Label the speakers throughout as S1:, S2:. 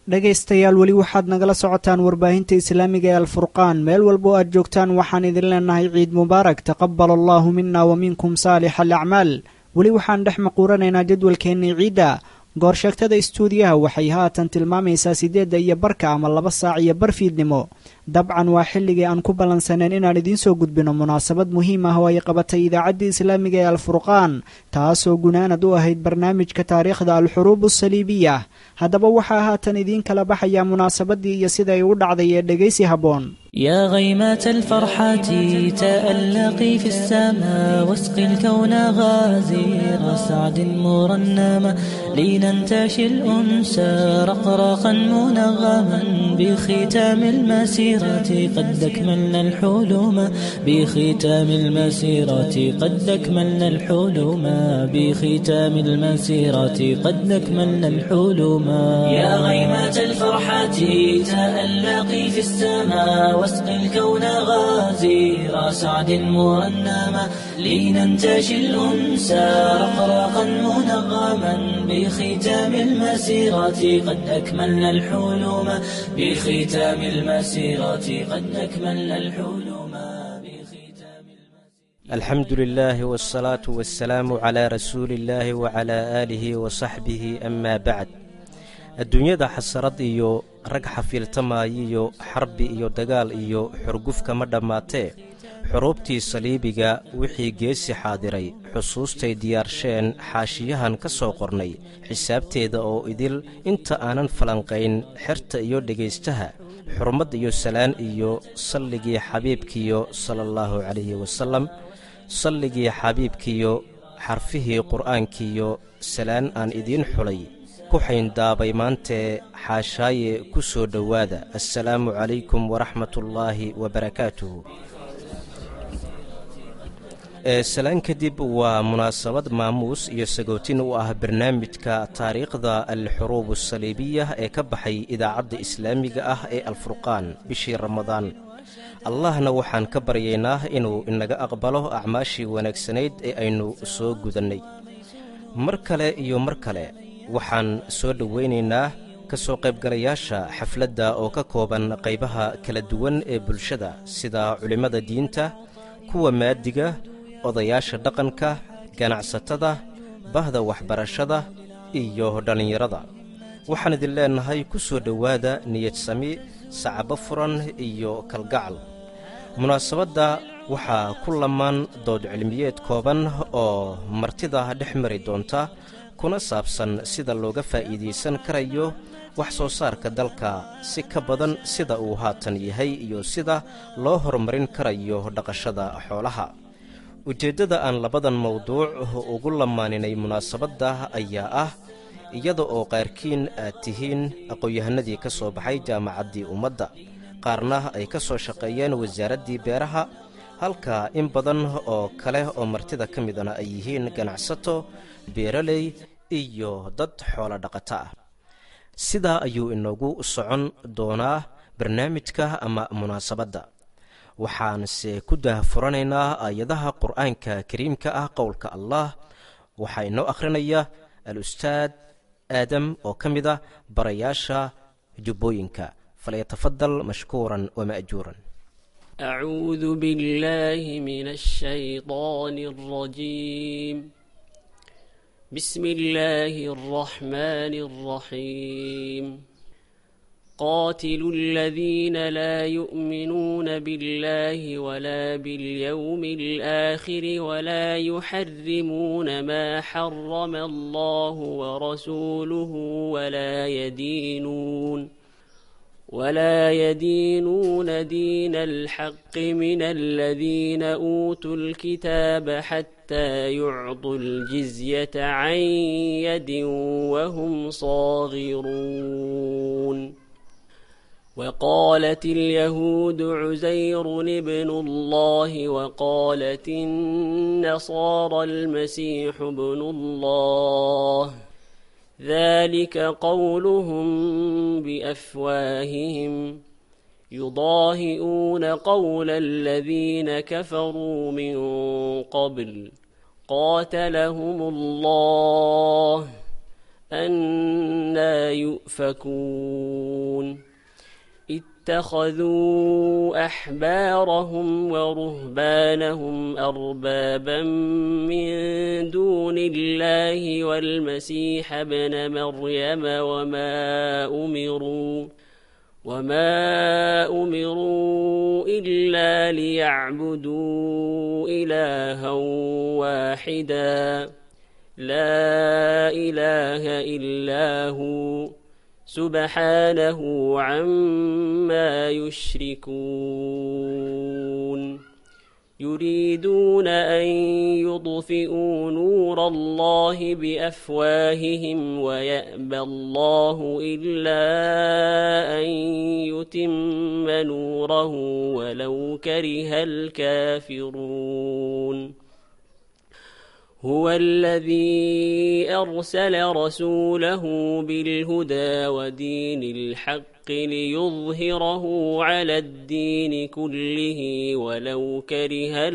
S1: dhegaystayaal weli waxaad nagala socotaan warbaahinta islaamiga ee alfurqaan meel walba oo aad joogtaan waxaan idin leenahay ciid mubaarak taqabal allahu mina wa minkum saalix alacmaal weli waxaan dhex maquuranaynaa jadwalkeennii ciidda goorsheegtada istuudiyaha waxay haatan tilmaamaysaa siddeedda iyo barka ama laba saac iyo bar fiidnimo dabcan waa xilligii aan ku ballansaneen inaan idiin soo gudbino munaasabad muhiim ah oo ay qabatay idaacaddii islaamiga ee alfurqaan taasoo gunaanad u ahayd barnaamijka taariikhda alxuruub asaliibiya haddaba waxaa haatan idiin kala baxayaa munaasabadii iyo siday u dhacday ee dhegaysi habboon
S2: يا غيمة الفرحة تألقي في السماء واسقي الكون غازير سعد مرنما لننتشي الأنسى رقراقا منغما بختام المسيرة قد أكملنا الحلم بختام المسيرة قد أكملنا الحلم بختام المسيرة قد أكملنا الحلم يا غيمة الفرحة تألقي في السماء واسقي الكون غازير سعد مرنما لننتشي الأنسى رقراقا منغما بختام المسيرة قد أكملنا الحلم بختام المسيرة قد أكملنا الحلم
S3: الحمد لله والصلاة والسلام على رسول الله وعلى آله وصحبه أما بعد adduunyada xasarad iyo rag xafiiltamaayo iyo xarbi iyo dagaal iyo xurgufka ma dhammaatee xuruubtii saliibiga wixii geesi xaadiray xusuustay diyaarsheen xaashiyahan ka soo qornay xisaabteeda oo idil inta aanan falanqayn xerta iyo dhegaystaha xurmad iyo salaan iyo salligii xabiibkiyo sala allahu calayhi wasalam salligii xabiibkiyo xarfihii qur'aankiyo salaan aan idiin xulay ku xayndaabay maantee xaashaaye ku soo dhowaada assalaamu calaykum waraxmatullaahi wabarakaatuhu salaan kadib waa munaasabad maamuus iyo sagootin u ah barnaamijka taariikhda alxuruub asaliibiya ee ka baxay idaacadda islaamiga ah ee alfurqaan bishii ramadaan allahna waxaan ka baryaynaa inuu inaga aqbalo acmaashii wanaagsanayd ee aynu soo gudannay mar kale iyo mar kale waxaan soo dhowaynaynaa ka soo qaybgalayaasha xafladda oo ka kooban qaybaha kala duwan ee bulshada sida culimmada diinta kuwa maadiga odayaasha dhaqanka ganacsatada bahda waxbarashada iyo dhallinyarada waxaan idin leennahay ku soo dhowaada niyad sami sacabo furan iyo kalgacal munaasabadda waxaa ku lamaan dood cilmiyeed kooban oo martida dhex mari doonta kuna saabsan sida looga faa'iidaysan karayo wax soo saarka dalka si ka badan sida uu haatan yahay iyo sida loo horumarin karayo dhaqashada xoolaha ujeeddada aan labadan mawduuc ugu lamaaninay munaasabadda ayaa ah iyada oo qaarkiin aad tihiin aqoon-yahanadii ka soo baxay jaamacaddii ummadda qaarna ay ka soo shaqeeyeen wasaaraddii beeraha halka in badan oo kale oo martida ka midana ay yihiin ganacsato beeraley iyo dad xoolo dhaqato ah sidaa ayuu inoogu socon doonaa barnaamijka ama munaasabadda waxaanse ku daahfuranaynaa aayadaha qur'aanka kariimka ah qowlka allah waxaa inoo akhrinaya al-ustaad aadam oo ka mid a barayaasha jubbooyinka falyatafadal mashkuuran wama'juuran
S4: أعوذ بالله من الشيطان الرجيم بسم الله الرحمن الرحيم قاتلوا الذين لا يؤمنون بالله ولا باليوم الآخر ولا يحرمون ما حرم الله ورسوله ولا يدينون ولا يدينون دين الحق من الذين أوتوا الكتاب حتى يعطوا الجزية عن يد وهم صاغرون وقالت اليهود عزير ابن الله وقالت النصارى المسيح ابن الله ذلك قولهم بأفواههم يضاهئون قول الذين كفروا من قبل قاتلهم الله أنا يؤفكون اتخذوا أحبارهم ورهبانهم أربابا من دون الله والمسيح ابن مريم وما أمروا وما أمروا إلا ليعبدوا إلها واحدا لا إله إلا هو سبحانه عما يشركون يريدون أن يطفئوا نور الله بأفواههم ويأبى الله إلا أن يتم نوره ولو كره الكافرون هو الذي أرسل رسوله بالهدى ودين الحق ليظهره على الدين كله ولو كره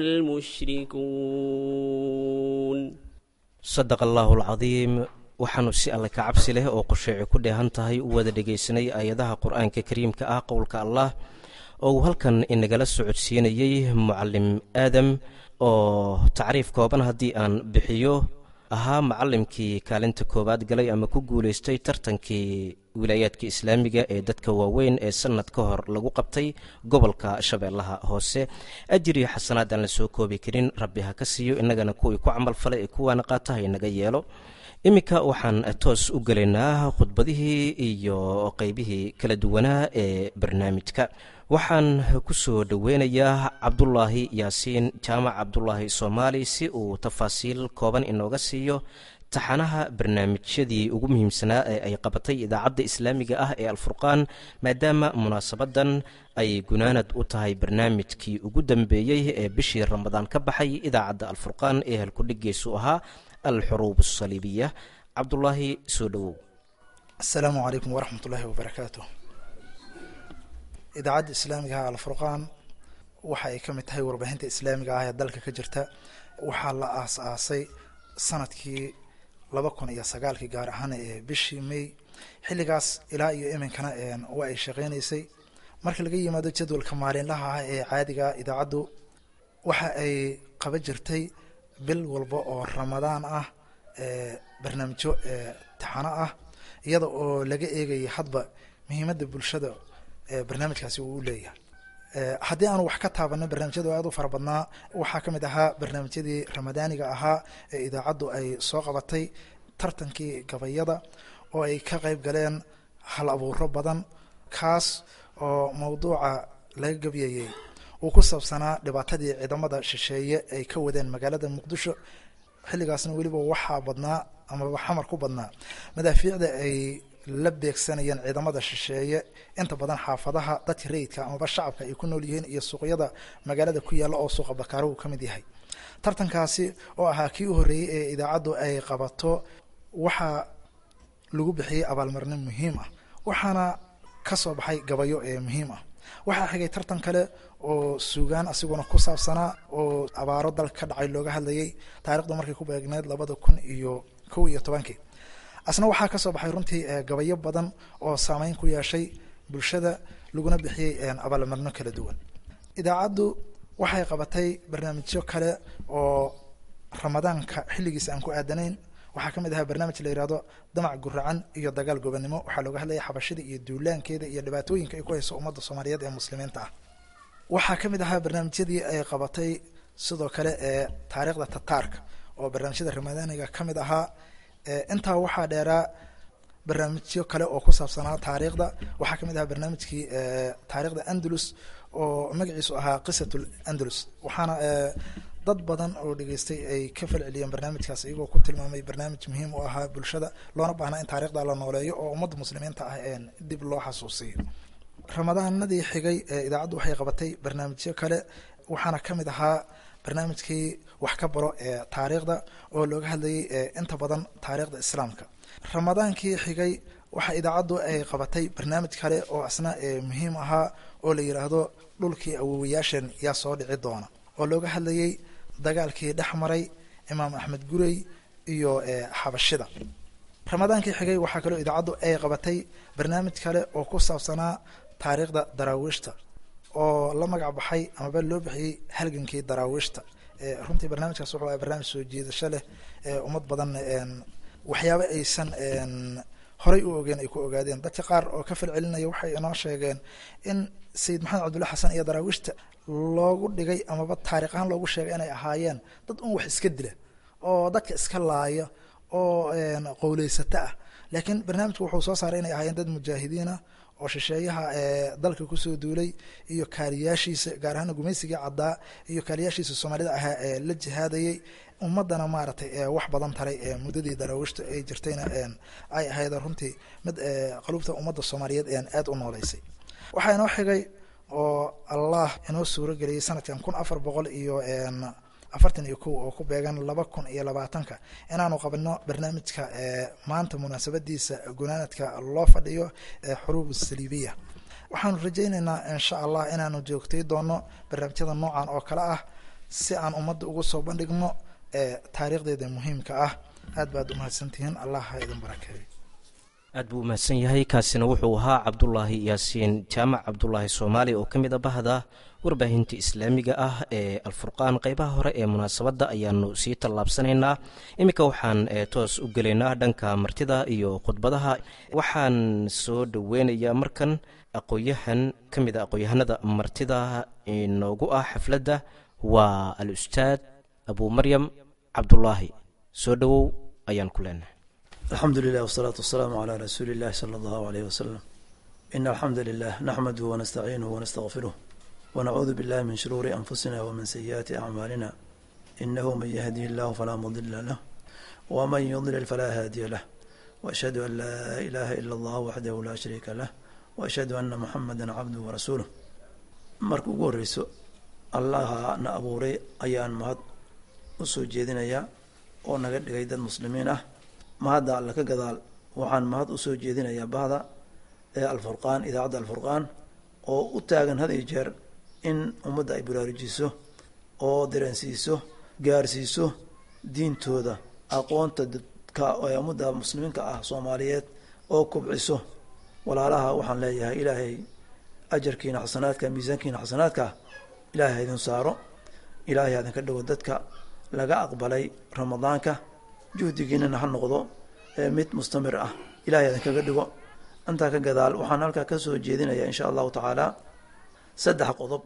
S4: المشركون
S3: sadaqa allaahu alcadiim waxaanu si alle ka cabsi leh oo qusheeci ku dheehan tahay u wada dhegaysanay aayadaha qur-aanka kariimka ah qowlka allah oo uu halkan inagala socodsiinayey mucalim aadam oo tacriif kooban haddii aan bixiyo ahaa macalimkii kaalinta koowaad galay ama ku guulaystay tartankii wilaayaadka islaamiga ee dadka waaweyn ee sanad ka hor lagu qabtay gobolka shabeellaha hoose ajir iyo xasanaad aan la soo koobi karin rabbi ha ka siiyo innagana kuwii ku camal falay ee kuwaana qaata ha inaga yeelo iminka waxaan toos u gelaynaa khudbadihii iyo qeybihii kala duwanaa ee barnaamijka waxaan ku soo dhoweynayaa cabdulaahi yaasiin jaamac cabdulaahi soomaali si uu tafaasiil kooban inooga siiyo taxanaha barnaamijyadii ugu muhiimsanaa ee ay qabatay idaacadda islaamiga ah ee alfurqaan maadaama munaasabadan ay gunaanad u tahay barnaamijkii ugu dambeeyey ee bishii ramadaan ka baxay idaacadda alfurqaan ee halkudhigiisu ahaa alxuruub asaliibiya cabdulaahi soo dhowow
S5: asalaamu calaykum waraxmat ullaahi wabarakaatu idaacadda islaamiga ah alfurqaan waxa ay ka mid tahay warbaahinta islaamiga ah ee dalka ka jirta waxaa la aas-aasay sanadkii laba kun iyo sagaalkii gaar ahaan ee bishii may xilligaas ilaa iyo iminkana waa ay shaqeynaysay marka laga yimaado jadwalka maalinlaha ah ee caadiga idaacaddu waxa ay qaba jirtay bil walba oo ramadaan ah barnaamijyo taxano ah iyada oo laga eegaya hadba muhiimadda bulshada barnaamijkaasi uu u leeyahay haddii aanu wax ka taabano barnaamijyada aad u fara badnaa waxaa ka mid ahaa barnaamijyadii ramadaaniga ahaa ee idaacaddu ay soo qabatay tartankii gabayada oo ay ka qeyb galeen hal abuuro badan kaas oo mowduuca laga gabyayey uu ku saabsanaa dhibaatadii ciidamada shisheeye ay ka wadeen magaalada muqdisho xilligaasna weliba waxaa badnaa amaba xamar ku badnaa madaafiicda ay la beegsanayeen ciidamada shisheeye inta badan xaafadaha dadka rayidka amaba shacabka ay ku nool yihiin iyo suuqyada magaalada ku yaalla oo suuqa bakaaro uu ka mid yahay tartankaasi oo ahaa kii u horreeyey ee idaacaddu ay qabato waxaa lagu bixiyey abaalmarino muhiim ah waxaana ka soo baxay gabayo ee muhiim ah waxaa xigay tartan kale oo suugaan asiguna ku saabsanaa oo abaaro dalka ka dhacay looga hadlayay taarikhdu markay ku beegneed labada kun iyo kow iyo tobankii asna waxaa ka soo baxay runtii gabayo badan oo saameyn ku yeeshay bulshada laguna bixiyey abaalmarino kala duwan idaacaddu waxay qabatay barnaamijyo kale oo ramadaanka xilligiisa aan ku aadanayn waxaa ka mid ahaa barnaamij la yihahdo damac guracan iyo dagaal gobonimo waxaa looga hadlaya xabashida iyo duulaankeeda iyo dhibaatooyinka ay ku hayso ummadda soomaaliyeed ee muslimiinta ah waxaa ka mid ahaa barnaamijyadii ay qabatay sidoo kale ee taariikhda tataarka oo barnaamijyada ramadaaniga ka mid ahaa intaa waxaa dheeraa barnaamijyo kale oo ku saabsanaa taariikhda waxaa ka mid ahaa barnaamijkii taariikhda andalus oo magaciisu ahaa qisatul andalus waxaana dad badan oo dhegeystay ay ka falceliyeen barnaamijkaas iyagoo ku tilmaamay barnaamij muhiim u ahaa bulshada loona baahnaa in taarikhda la nooleeyo oo ummadda muslimiinta ah dib loo xasuusiyo ramadaanadii xigay idaacaddu waxay qabatay barnaamijyo kale waxaana ka mid ahaa barnaamijkii wax ka baro ee taariikhda oo looga hadlayay inta badan taariikhda islaamka ramadaankii xigay waxa idaacaddu ay qabatay barnaamij kale oo asna muhiim ahaa oo la yidhaahdo dhulkii awowayaashan yaa soo dhici doona oo looga hadlayay dagaalkii dhex maray imaam axmed gurey iyo xabashida ramadaankii xigay waxaa kaloo idaacaddu ay qabatay barnaamij kale oo ku saabsanaa taariikhda daraawiishta oo la magac baxay amaba loo bixiyey halgankii daraawiishta runtii barnaamijkaas wuxuu aha barnaamij soo jiidasho leh ummad badan waxyaaba aysan horay u ogeen ay ku ogaadeen dadka qaar oo ka falcelinaya waxay inoo sheegeen in sayid maxamed cabdulla xasan iyo daraawiishta loogu dhigay amaba taarikh ahaan loogu sheegay inay ahaayeen dad un wax iska dila oo dadka iska laaya oo qowleysata ah laakiin barnaamijku wuxuu soo saaray inay ahaayeen dad mujaahidiinah oo shisheeyaha dalka kusoo duulay iyo kaaliyaashiisa gaar ahaan gumaysigii caddaa iyo kaaliyaashiisa soomaalida ahaa ee la jihaadayay ummadana maaragtay wax badan taray muddadii daraawiishta ay jirtayna ay ahayd runtii mid qaluubta ummadda soomaaliyeed aada u nooleysay waxaa inoo xigay oo allah inoo suuro geliyey sanadkan kun afar boqol iyo afartan iyo kow oo ku beegan laba kun iyo labaatanka inaanu qabno barnaamijka maanta munaasabadiisa gunaanadka loo fadhiyo xuruub saliibiya waxaanu rajaynaynaa insha allah inaanu joogtay doono barnaamijyada noocan oo kale ah si aan ummadda ugu soo bandhigno taariikhdeeda muhiimka ah aad baad umahadsantihiin allah ha idin barakeeyo
S3: aad buu umahadsan yahay kaasina wuxuu ahaa cabdulaahi yaasiin jaamac cabdulaahi soomaali oo ka mid a bahda warbaahinta islaamiga ah ee alfurqaan qeybaha hore ee munaasabadda ayaanu sii tallaabsanaynaa iminka waxaan toos u gelaynaa dhanka martida iyo khudbadaha waxaan soo dhoweynayaa markan aqoon-yahan ka mid a aqoon-yahanada martida inoogu ah xafladda waa al-ustaad abu maryam cabdulaahi soo dhowow ayaan ku leenahay
S6: alxamdu lilah wsalaatu wasalaamu calaa rasuuli illahi sala allahu aleyh wasalam ina alxamda lilah naxmaduhu wanastaciinuhu wanastaqfiruh wanacuudu billahi min shuruuri anfusina wamin sayi'aati acmaalina inahu man yahdihi illahu falaa mudila lah waman yudlil falaa haadiya lah waashhadu an laa ilaha ila allah waxdahu laa shariika lah waashhadu ana muxamada cabduhu warasuuluh marka ugu horeyso allaha na abuuray ayaan mahad u soo jeedinayaa oo naga dhigay dad muslimiin ah mahadda alla ka gadaal waxaan mahad usoo jeedinayaa bahda ee alfurqaan idaacadda alfurqaan oo u taagan had iyo jeer in ummadda ay baraarujiso oo dareensiiso gaarsiiso diintooda aqoonta dadka ee ummadda muslimiinka ah soomaaliyeed oo kubciso walaalaha waxaan leeyahay ilaahay ajarkiina xasanaadka miisaankiina xasanaadka ilaahay ha idin saaro ilaahay ha idinka dhigo dadka laga aqbalay ramadaanka juhdigiinana ha noqdo mid mustamir ah ilahay idinkaga dhigo intaa ka gadaal waxaan halkaa kasoo jeedinayaa insha allahu tacaala saddex qodob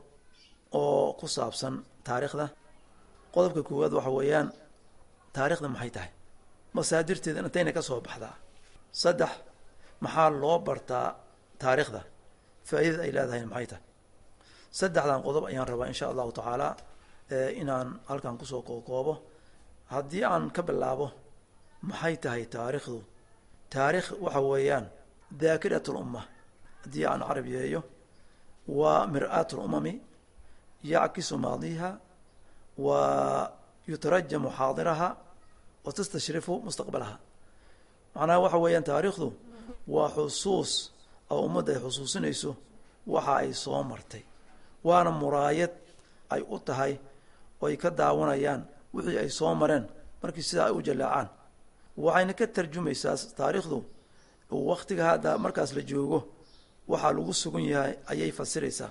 S6: oo ku saabsan taariikhda qodobka koowaad waxa weeyaan taarikhda maxay tahay masaadirteeda intayna ka soo baxdaa saddex maxaa loo bartaa taariikhda faa'iidada ay leedahay maxay tahay saddexdan qodob ayaan rabaa insha allahu tacaala inaan halkan kusoo kookoobo haddii aan ka bilaabo maxay tahay taariikhdu taarikh waxa weeyaan daakirat lumma haddii aan carab yeeyo waa mir-aat lumami yackisu maadiha wa yutarajamu xaadiraha wa tastashrifu mustaqbalaha macnaha waxa weeyaan taariikhdu waa xusuus oo ummadda ay xusuusinayso waxa ay soo martay waana muraayad ay u tahay oo ay ka daawanayaan wixii ay soo mareen markii sidaa ay u jalaacaan waxayna ka tarjumaysaa taariikhdu waktiga hadda markaas la joogo waxaa lagu sugan yahay ayay fasiraysaa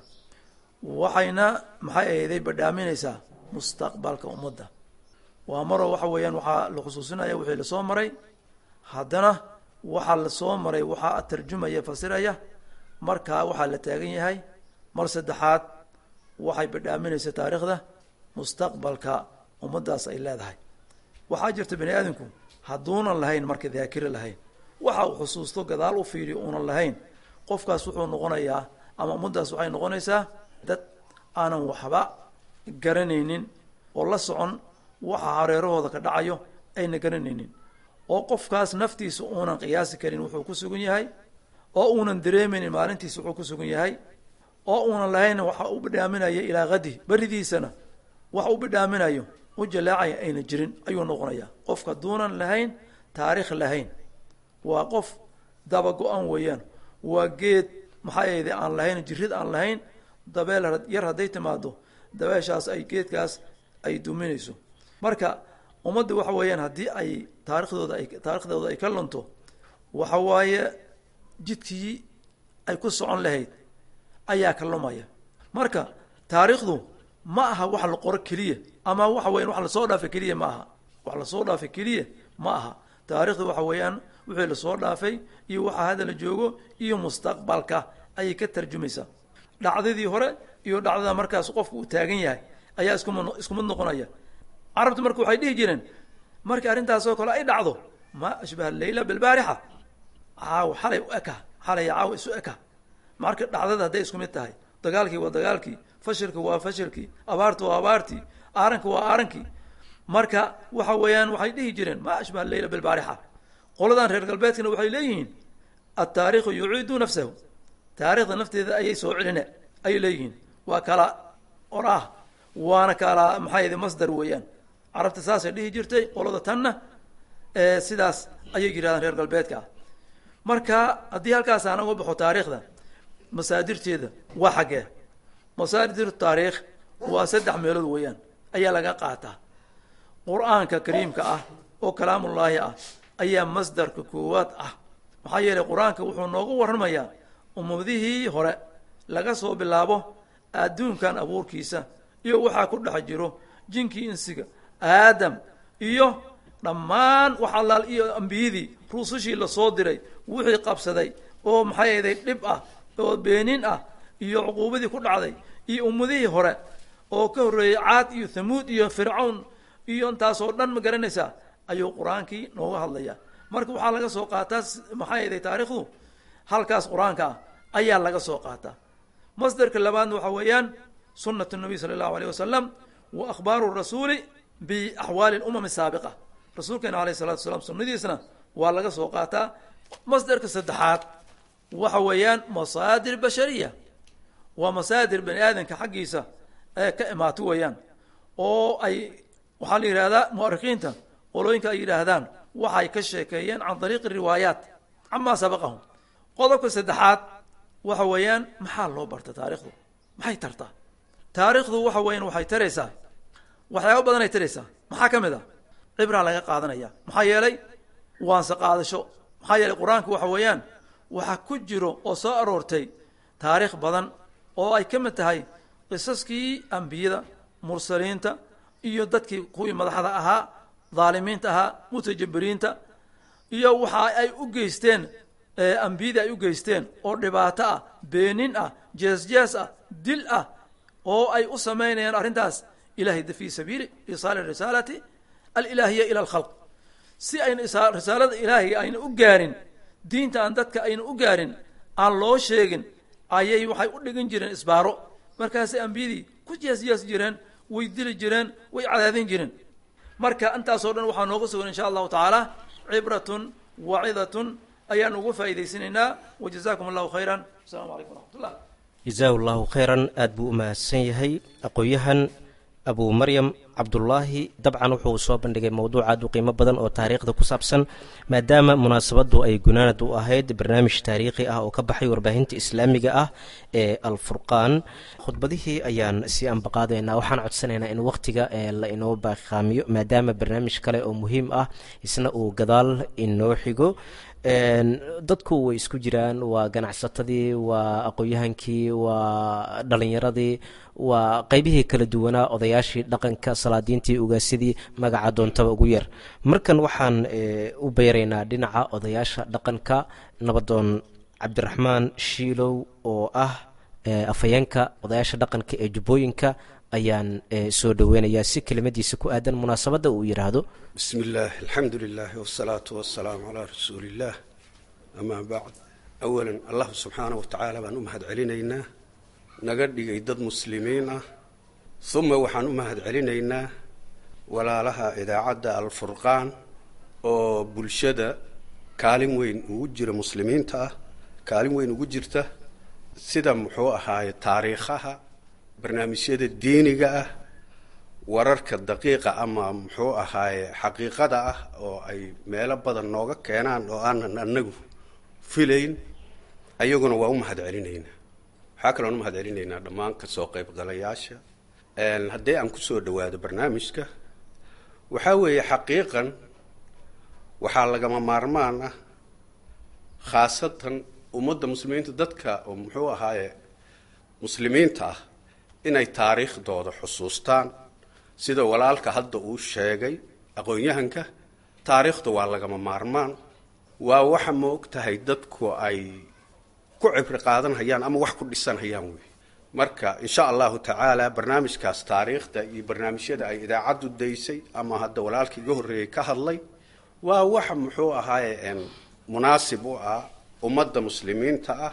S6: waxayna maxay ahayday badhaaminaysaa mustaqbalka ummadda waa maroo waxa weeyaan waxaa la xusuusinaya wixii lasoo maray haddana waxaa lasoo maray waxaa tarjumaya fasiraya markaa waxaa la taagan yahay mar saddexaad waxay badhaaminaysaa taariikhda mustaqbalka ummaddaas ay leedahay waxaa jirta bani aadamku hadduunan lahayn marka daakiro lahayn waxa uu xusuusto gadaal u fiiriyo uunan lahayn qofkaas wuxuu noqonayaa ama ummaddaas waxay noqonaysaa dad aanan waxba garanaynin oo la socon waxa hareerahooda ka dhacayo ayna garanaynin oo qofkaas naftiisa uunan qiyaasi karin wuxuu ku sugan yahay oo uunan dareemaynin maalintiisa wuxuu ku sugan yahay oo uunan lahayn waxa u bidhaaminayo ilaa qadi beridiisana wax u bidhaaminayo u jalaacaya ayna jirin ayuu noqonayaa qofka duunan lahayn taarikh lahayn waa qof daba go-an weeyaan waa geed maxaa yeede aan lahayn jirid aan lahayn dabeel yar hadday timaado dabeeshaas ay geedkaas ay duminayso marka ummadda waxa weeyaan haddii ay taarikhdooda ay taarikhdooda ay ka lunto waxa waaye jidkii ay ku socon lahayd ayaa ka lumaya marka taariikhdu ma aha wax la qoro keliya ama waxa weyan wax lasoo dhaafay keliya ma aha wax lasoo dhaafay keliya ma aha taarikhdu waxa weeyaan wixii lasoo dhaafay iyo waxa hadda la joogo iyo mustaqbalka ayay ka tarjumaysaa dhacdadii hore iyo dhacdada markaas qofku uu taagan yahay ayaa iskum isku mid noqonaya carabtu marka waxay dhihi jireen markii arrintaasoo kale ay dhacdo ma ashbaha leyla bilbaarixa caaw xalay u eka xalay caaw isu eka marka dhacdada hadday isku mid tahay dagaalkii waa dagaalkii fashilka waa fashilkii abaarta waa abaartii aaranka waa aarankii marka waxa weeyaan waxay dhihi jireen ma ashbaha leyla bilbaarixa qoladan reer galbeedkana waxay leeyihiin altaariikhu yuciidu nafsahu taarikhda nafteeda ayay soo celine ayay leeyihiin waa kala oraah waana kala maxaa yidhi masdar weeyaan carabta saasay dhihi jirtay qolada tanna sidaas ayay yidhahdaan reer galbeedka ah marka haddii halkaas aan uga baxo taariikhda masaadirteeda waa xaggee masaadir taariikh waa saddex meelood weeyaan ayaa laga qaataa qur-aanka kariimka ah oo kalaamullaahi ah ayaa masdarka koowaad ah maxaa yeelay qur-aanka wuxuu noogu warramayaa ummadihii hore laga soo bilaabo adduunkan abuurkiisa iyo waxaa ku dhex jiro jinkii insiga aadam iyo dhammaan wax allaal iyo ambiyadii rusushii lasoo diray wixii qabsaday oo maxay ahday dhib ah oo beenin ah iyo cuquubadii ku dhacday iyo ummadihii hore oo ka horreeyey caad iyo thamuud iyo fircawn iyo intaasoo dhan ma garanaysaa ayuu qur-aankii nooga hadlayaa marka waxaa laga soo qaataa maxay ahday taarikhdu halkaas qur-aanka ah ayaa laga soo qaataa masdarka labaadna waxaa weeyaan sunat nabiy sala allahu alayh wasalam wa akhbaaru rasuuli biaxwaali lumam saabiqa rasuulkeena alayh salatu wasalaam sunadiisna waa laga soo qaataa masdarka saddexaad waxa weeyaan masaadir bashariya waa masaadir bani aadamka xaggiisa ee ka imaato weeyaan oo ay waxaa la yidhahdaa mu'arikiinta qolooyinka ay yidhaahdaan waxay ka sheekeeyeen can dariiqi riwaayaat camaa sabaqahum qodobka saddexaad waxa weeyaan maxaa loo barta taarikhdu maxay tartaa taarikhdu waxa weeyaan waxay taraysaa waxyaaba badanay taraysaa maxaa ka mid a cibraa laga qaadanaya maxaa yeelay waanse qaadasho maxaa yeelay qur-aanku waxa weeyaan waxa ku jiro oo soo aroortay taariikh badan oo ay ka mid tahay qisaskii ambiyada mursaliinta iyo dadkii kuwii madaxda ahaa dhaalimiinta ahaa mutajabiriinta iyo waxa ay u geysteen ambiyadii ay u geysteen oo dhibaato ah beenin ah jees-jees ah dil ah oo ay u samaynayaan arrintaas ilahay fi sabiili isaali risaalati alilaahiya ila alkhalq si ayna risaalada ilaahiga ayna u gaarin diinta aan dadka ayna u gaarin aan loo sheegin ayay waxay u dhigan jireen isbaaro markaasay ambiyadii ku jees-jees jireen way dili jireen way cadaadin jireen marka intaasoo dhan waxaa nooga sugan insha allahu tacaala cibratun wacidatun ayaan ugu faa'iidaysanaynaa wajazakum allahu khayran asalamu calaykum waraxmat ullah
S3: jazaahu allahu khayran aada buu u mahadsan yahay aqoon-yahan abu maryam cabdulaahi dabcan wuxuu soo bandhigay mowduuc aad u qiimo badan oo taariikhda ku saabsan maadaama munaasabaddu ay gunaanad u ahayd barnaamij taariikhi ah oo ka baxay warbaahinta islaamiga ah ee alfurqaan khudbadihii ayaan sii ambaqaadaynaa waxaan codsanaynaa in wakhtiga la inoo baaqaamiyo maadaama barnaamij kale oo muhiim ah isna uu gadaal inoo xigo dadku way isku jiraan waa ganacsatadii waa aqoon-yahankii waa dhalinyaradii waa qeybihii kala duwanaa odayaashii dhaqanka salaadiintii ugaasidii magaca doontaba ugu yar markan waxaan u beeraynaa dhinaca odayaasha dhaqanka nabadoon cabdiraxmaan shiilow oo ah afhayeenka odayaasha dhaqanka ee jubbooyinka ayaan soo dhoweynayaa si kelimadiisa ku aadan munaasabadda uu yidhaahdo
S7: bismi illaah alxamdu lilah wsalaatu wasalaamu calaa rasuuli illaah amaa bacd awalan allah subxaanah wa tacaala baan u mahad celinaynaa naga dhigay dad muslimiin ah uma waxaan u mahad celinaynaa walaalaha idaacadda alfurqaan oo bulshada kaalin weyn ugu jira muslimiinta ah kaalin weyn ugu jirta sida muxuu ahaaye taariikhaha barnaamijyada diiniga ah wararka daqiiqa ama muxuu ahaaye xaqiiqada ah oo ay meelo badan nooga keenaan oo aanan anagu filayn ayaguna waa u mahad celinaynaa waxaa kaloon u mahad celinaynaa dhammaan kasoo qaybgalayaasha haddii aan kusoo dhawaado barnaamijka waxaa weeye xaqiiqan waxaa lagama maarmaan ah khaasatan ummadda muslimiinta dadka oo muxuu ahaaye muslimiinta ah inay taariikhdooda xusuustaan sida walaalka hadda uu sheegay aqoon-yahanka taariikhda waa lagama maarmaan waa waxa ma og tahay dadku ay ku cibri qaadanhayaan ama wax ku dhisanhayaan wey marka insha allahu tacaala barnaamijkaas taariikhda iyo barnaamijyada ay idaacaddu daysay ama hadda walaalkii iga horreeyey ka hadlay waa waxa muxuu ahaaye munaasib u ah ummadda muslimiinta ah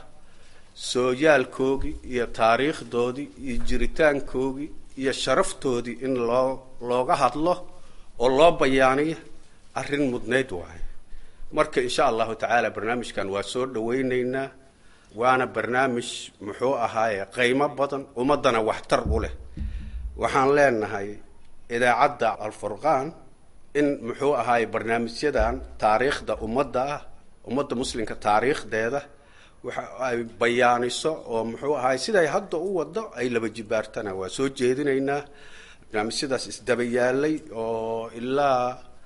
S7: sooyaalkoogii iyo taariikhdoodii iyo jiritaankoogii iyo sharaftoodii in loo looga hadlo oo loo bayaaniyo arrin mudnayd waayo marka insha allahu tacaala barnaamijkan waa soo dhawaynaynaa waana barnaamij muxuu ahaaye qiimo badan ummaddana waxtar u leh waxaan leenahay idaacadda alfurqaan in muxuu ahaaye barnaamijyadan taariikhda ummadda ah ummadda muslimka taariikhdeeda waxa ay bayaaniso oo muxuu ahaay siday hadda u wado ay laba jibaartana waa soo jeedinaynaa barnaamijyadaas isdaba yaalay oo ilaa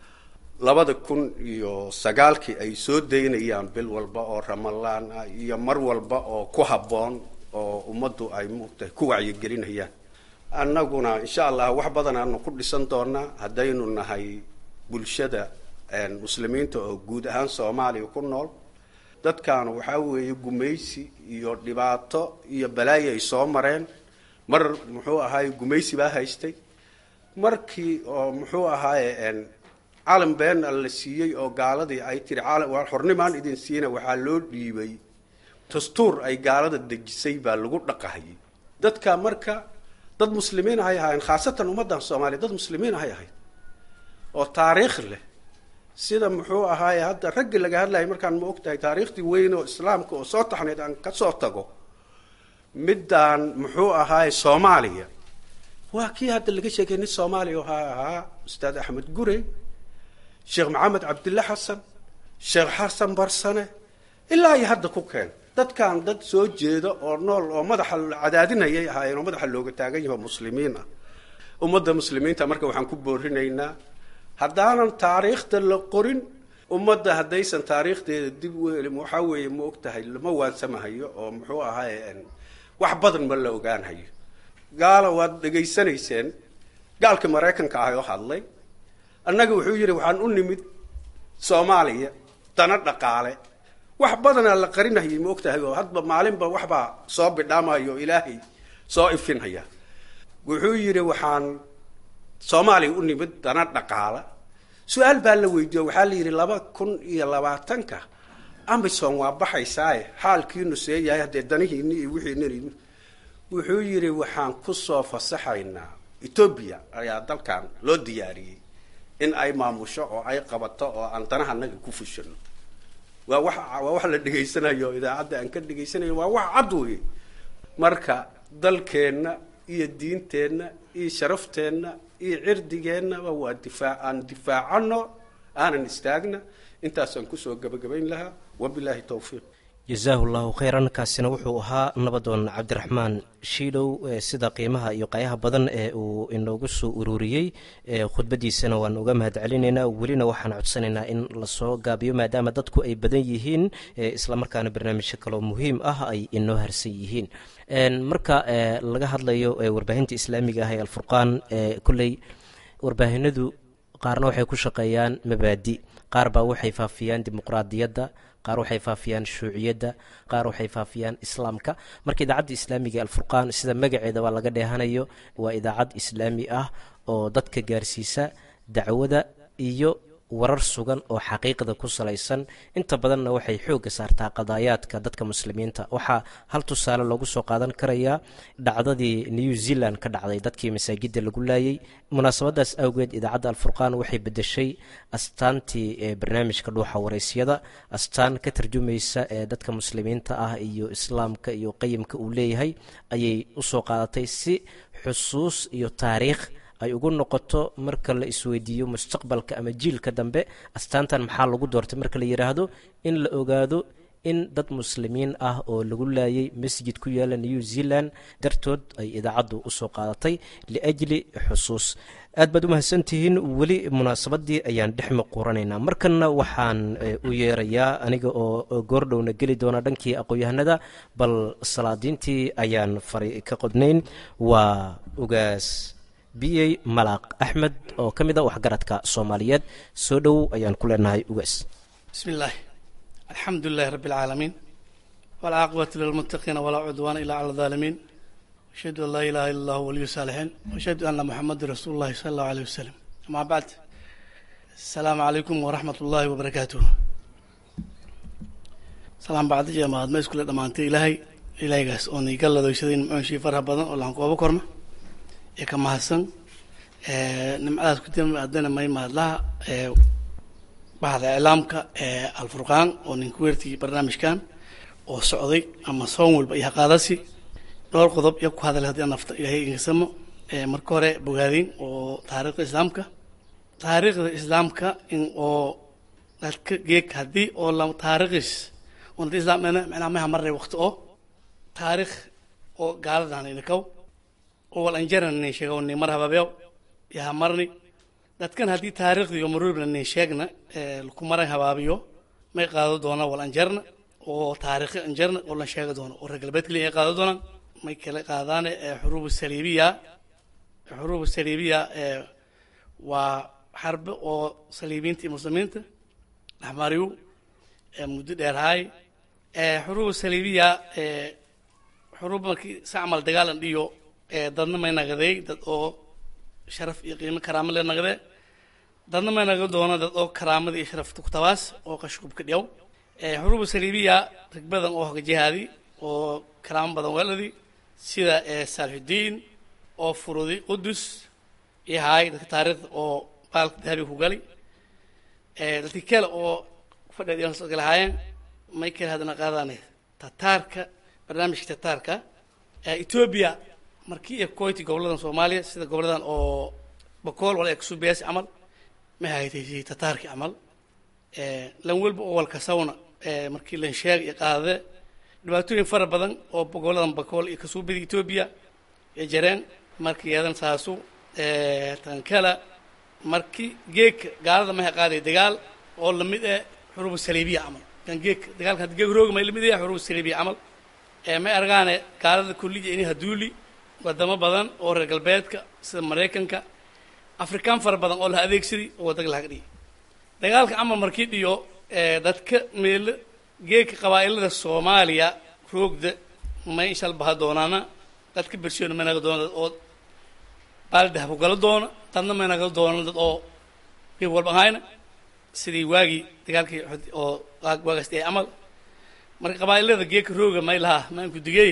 S7: labada kun iyo sagaalkii ay soo daynayaan bil walba oo ramalaan ah iyo mar walba oo ku habboon oo ummaddu ay muugtahay ku wacyigelinayaan annaguna insha allah wax badan aanu ku dhisan doonaa haddaynu nahay bulshada muslimiinta oo guud ahaan soomaaliya ku nool dadkan waxaa weeye gumaysi iyo dhibaato iyo balaayo ay soo mareen mar muxuu ahaaye gumaysi baa haystay markii oo muxuu ahaaye calan beena la siiyey oo gaaladii ay tiri xornimaan idin siina waxaa loo dhiibay dastuur ay gaalada dejisay baa lagu dhaqahayay dadka marka dad muslimiin ahay ahaayeen khaasatan ummaddan soomaaliya dad muslimiin ahay ahayd oo taariikh leh sida muxuu ahaaye hadda raggii laga hadlayay markaan ma og tahay taariikhdii weyn oo islaamka oo soo taxnayd aan ka soo tago middaan muxuu ahaaye soomaaliya waa kii hadda laga sheegay nin soomaaliya waxaa ahaa ustaad axmed gurey sheekh maxamed cabdille xasan sheekh xasan barsane ilaa iyo hadda ku keen dadkan dad soo jeeda oo nool oo madaxa cadaadinayay ahaayeen oo madaxa looga taagan yaho muslimiin ah ummadda muslimiinta marka waxaan ku boorinaynaa haddaanan taariikhda la qorin ummadda haddaysan taariikhdeeda dib u helin waxaa weeye ma og tahay lama waansamahayo oo muxuu ahaaye wax badan ma la ogaanhayo gaala waad dhegaysanayseen gaalkii maraykanka ah oo hadlay annaga wuxuu yidhi waxaan u nimid soomaaliya dana dhaqaale wax badanaa la qarinahayay ma og tahay oo hadba maalinba waxbaa soo bidhaamayo oo ilaahay soo ifinhaya wuxuu yidhi waxaan soomaaliya u nimid dana dhaqaala su-aal baa la weydiiyo waxaa la yidhi laba kun iyo labaatanka amison waa baxaysaaye xaalkiinu see yahay haddee danihiini iyo wixiinin wuxuu yidhi waxaan kusoo fasaxaynaa etoobiya ayaa dalkan loo diyaariyey in ay maamusho oo ay qabato oo aan danaha naga ku fushano waa wax waa wax la dhegaysanayo idaacadda aan ka dhegaysanayo waa wax cad wey marka dalkeenna iyo diinteenna iyo sharafteenna iyo cirdigeennaba waa difaac aan difaacano aanan istaagna intaasaan kusoo gabagabayn lahaa wabilaahi towfiiq
S3: jasaahu llahu khayran kaasina wuxuu ahaa nabadoon cabdiraxmaan shiilow sida qiimaha iyo qayaha badan ee uu inoogu soo ururiyey khudbadiisana waan uga mahad celinaynaa welina waxaan codsanaynaa in lasoo gaabiyo maadaama dadku ay badan yihiin islamarkaana barnaamijyo kaloo muhiim ah ay inoo harsan yihiin marka laga hadlayo warbaahinta islaamiga ah ee alfurqaan kolley warbaahinadu qaarna waxay ku shaqeeyaan mabaadi qaar baa waxay faafiyaan dimuqraadiyadda qaar waxay faafiyaan shuuciyadda qaar waxay faafiyaan islaamka marka idaacadda islaamiga alfurqaan sida magaceeda waa laga dheehanayo waa idaacad islaami ah oo dadka gaarsiisa dacwada iyo warar sugan oo xaqiiqda ku salaysan inta badanna waxay xoogga saartaa qadaayaadka dadka muslimiinta waxaa hal tusaale loogu soo qaadan karayaa dhacdadii new zealand ka dhacday dadkii masaajidda lagu laayay munaasabadaas awgeed idaacadda alfurqaan waxay bedeshay astaantii ee barnaamijka dhuuxa waraysyada astaan ka tarjumaysa ee dadka muslimiinta ah iyo islaamka iyo qayimka uu leeyahay ayay usoo qaadatay si xusuus iyo taariikh ay ugu noqoto marka la isweydiiyo mustaqbalka ama jiilka dambe astaantan maxaa lagu doortay marka la yidhaahdo in la ogaado in dad muslimiin ah oo lagu laayay masjid ku yaala new zealand dartood ay idaacaddu usoo qaadatay liajli xusuus aad baad u mahadsantihiin weli munaasabadii ayaan dhex maquuranaynaa markanna waxaan u yeerayaa aniga oo goordhowna geli doona dhankii aqoon-yahanada bal salaadiintii ayaan fari ka qodnayn waa ugaas biyey malaaq axmed oo ka mid a waxgaradka soomaaliyeed soo dhowow ayaan ku leenahay ugaas
S8: bismi illaahi alxamdu lilahi rabbi alcaalamiin walcaaqibatu lilmuttaqiina walaa cudwaana ilaa cala alaalimiin ashhadu an laa ilaha illa allahu waliyu saalixiin washhadu anna muxamadan rasuulu llahi sala allahu aleyh wasalam amaa bacd asalaamu calaykum waraxmat ullaahi wabarakaatuh salaan bacdiya mahadma iskule dhammaantay ilaahay ilaahaygaas oo niga ladoyshaday nimcoonshii faraha badan oo lahankooba korna ee ka mahadsan nimcadaas ku dima haddana may mahadlaha bahda iclaamka ee alfurqaan oo ninka weertigii barnaamijkan oo socday ama soon walba iyo haqaadasi dhowr qodob iyo ku hadalay haddii nafta ilaahay ingasamo marka hore bogaadin oo taariikhda islaamka taariikhda islaamka in oo dadka geeg haddii oo la taariikhis oo hadii islaam macnaa maha marnay waqti oo taariikh oo gaaladan inakaw oo wal anjaran nin sheego ni mar hababeew yaha marni dadkan haddii taariikhda iyo maruubna nin sheegna ku maran habaabiyo may qaado doonaa wal anjarna oo taariikhi anjarna oo la sheegi doono oo reer galbeed kaliya ay qaado doonaan may kala qaadaan xuruubu saliibiya xuruubu saliibiya waa xarbe oo saliibiinta iyo muslimiinta dhexmariyu muddo dheer haay xuruubu saliibiya xuruub markii si camal dagaalan dhiyo dadna may naqday dad oo sharaf iyo qiimo karaamo le naqdee dadna may naqan doona dad oo karaamada iyo sharafta ku tabaas oo qashqubka dhiyaw xuruubu saliibiya rag badan oo hoga jihaadi oo karaamo badan weeladi sida saalixudiin oo furudi qudus iyo haay dadka taariikhda oo baalka dahabi ku gali dadki kale oo fadheed lahaayeen may kale haddana qaadaan tataarka barnaamijka tataarka etoobiya markii iyo koyti goboladan soomaaliya sida goboladan oo bakool wala eksubees camal ma haytay tataarki camal lan welba oo walkasawna markii lan sheeg iyo qaadade dhibaatooyin fara badan oo goboladan bakool iyo kasuubida etoobiya ee jareen markii yeedan saasu tankala markii geedka gaalada maha qaaday dagaal oo lamid eh xuruubu saliibiya camal kan geedka dagaalka haddi geeg rooga may lamid yahay xuruubu saliibiya camal may argaane gaalada kulliya ini haduuli wadamo badan oo reer galbeedka sida maraykanka afrikaan fara badan oo la adeegsaday oo wadag lahaga dhigay dagaalka camal markii dhiyo dadka meelo geedka qabaa'ilada soomaaliya roogda may inshal baha doonaana dadka bershoona may naga doona dad oo baaldahab ku gala doona dadna may naga doona dad oo geeb walba ahayna sidii waagii dagaalkii oo waagaasti ay camal marka qabaa'ilada geedka rooga may lahaa maanku digey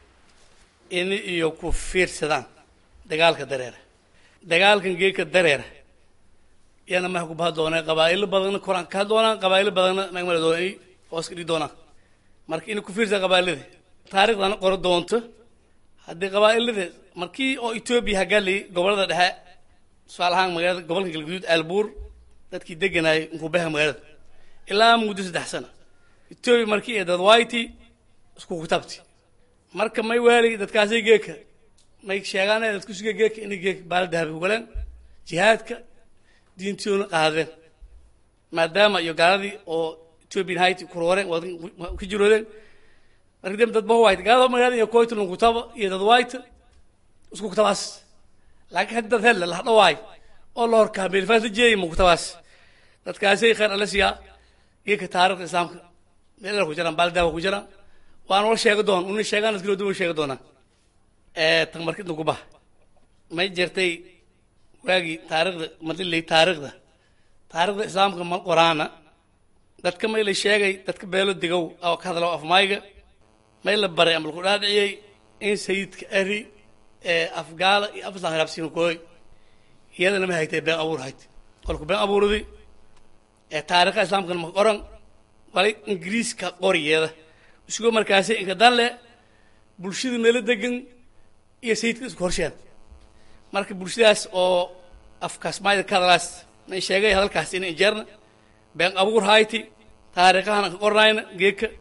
S8: ini iyo ku fiirsadaan dagaalka dareera dagaalkan geedka dareera iyana maha ku baha doonaa qabaa'ilo badanna koraan ka doonaan qabaa'ilo badanna magmala doona ay hoos ka dhigi doonaan marka inay ku fiirsadaan qabaa'ilada taariikhdana qoro doonto haddii qabaa'ilada markii oo etoobiya hagali gobolada dhexe tusaale ahaan magaalada gobolka galguduud aalbuur dadkii deganaayay inkuu baha magaalada ilaa muddo saddex sana etoobiya markii ee dadwayti isku kutaabti marka may waali dadkaasay geeka may sheegaan dadku suga geeka inay geeka baala dahabi ku galeen jihaadka diintoona qaadeen maadaama iyo gaaladii oo ethiopian hayti kurooreen ka jiroodeen marka dem dad bahuwayt gaalada magaalada iyo koyta kutaba iyo dad wayta isku kutabaas laakiin haddii dad helle lahdhawaay oo la horkaa meelfaas la jeeyay ma kutabaas dadkaasay khayr alla siiyaa geeka taarikhda islaamka meelala ku jiraan baala dahabi ku jiraan waan wala sheegi doon una sheegaan iskilo duwan sheegi doonaa tan markidna ku baha may jirtay waagii taarikhda madilay taarikhda taarikhda islaamka ma qoraana dadka may la sheegay dadka beelo degow oo ka hadlo afmayga may la baray ama laku dhaadhiciyey in sayidka ari ee afgaala iyo afislan hiraabsiima kooy iyadana ma haytay been abuur hayt kolku been abuuradi ee taarikhda islaamkana ma qoran walay ingiriiska qoriyeeda isagoo markaasi inka danle bulshada meelo degan iyo sayidka isku horsheen marka bulshadaas oo afkaas maayda ka hadalaas na sheegay hadalkaas ina injeerna been abuur hayti taariikhahan ka qornayna geeka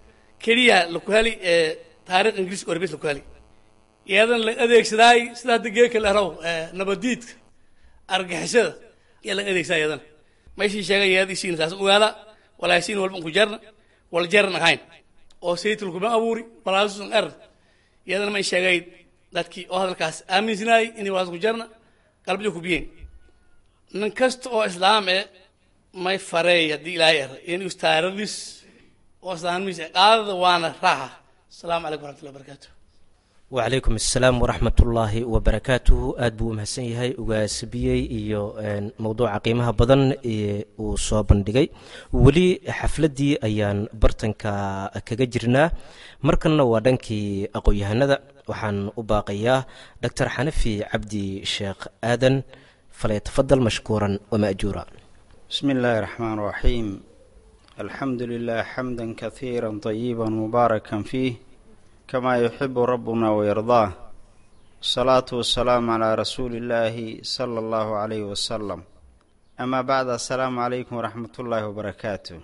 S8: keliya laku heli ee taarikh ingiriiska orbis laku heli iyadan la adeegsadaay sida hadda geeka la raw nabadiidka argixisada ayaa laga adeegsadaa iyadana meeshii sheegay iyadii siin saas ogaada walaasiin walba ku jarna wal jaran ahayn oo saytul kuma abuuri balaasun er iyadana may sheegay dadkii oo hadalkaas aaminsanaayay inay walaas ku jarna qalbiyo ku biyeen nin kasta oo islaam eh may fareey haddii ilaahay er in istaaradis oo islaamnimis qaadada waana raaxa asalaamu calaykum waraxmatullahi wabarakaatu
S3: wacalaykum assalaam waraxmatullaahi wabarakaatuhu aada buu u mahadsan yahay ugaasbiyey iyo mowduuca qiimaha badan ee uu soo bandhigay weli xafladdii ayaan bartanka kaga jirnaa markanna waa dhankii aqoon-yahanada waxaan u baaqayaa doctor xanafi cabdi sheekh aadan falyatafadal mashkuuran wama'juura
S9: بسم الله الرحمن الرحيم الحمد لله حمدا كثيرا طيبا مباركا فيه كما يحب ربنا ويرضاه الصلاة والسلام على رسول الله صلى الله عليه وسلم أما بعد السلام عليكم ورحمة الله وبركاته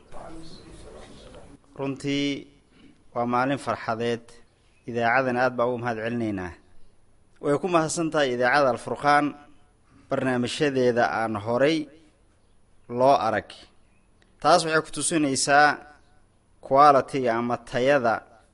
S9: runtii waa maalin farxadeed idaacadan aad baa ugu mahad celinaynaa way ku mahadsan tahay idaacada alfurqaan barnaamijyadeeda aan horay loo arag taas waxay ku tusinaysaa qualitiga ama tayada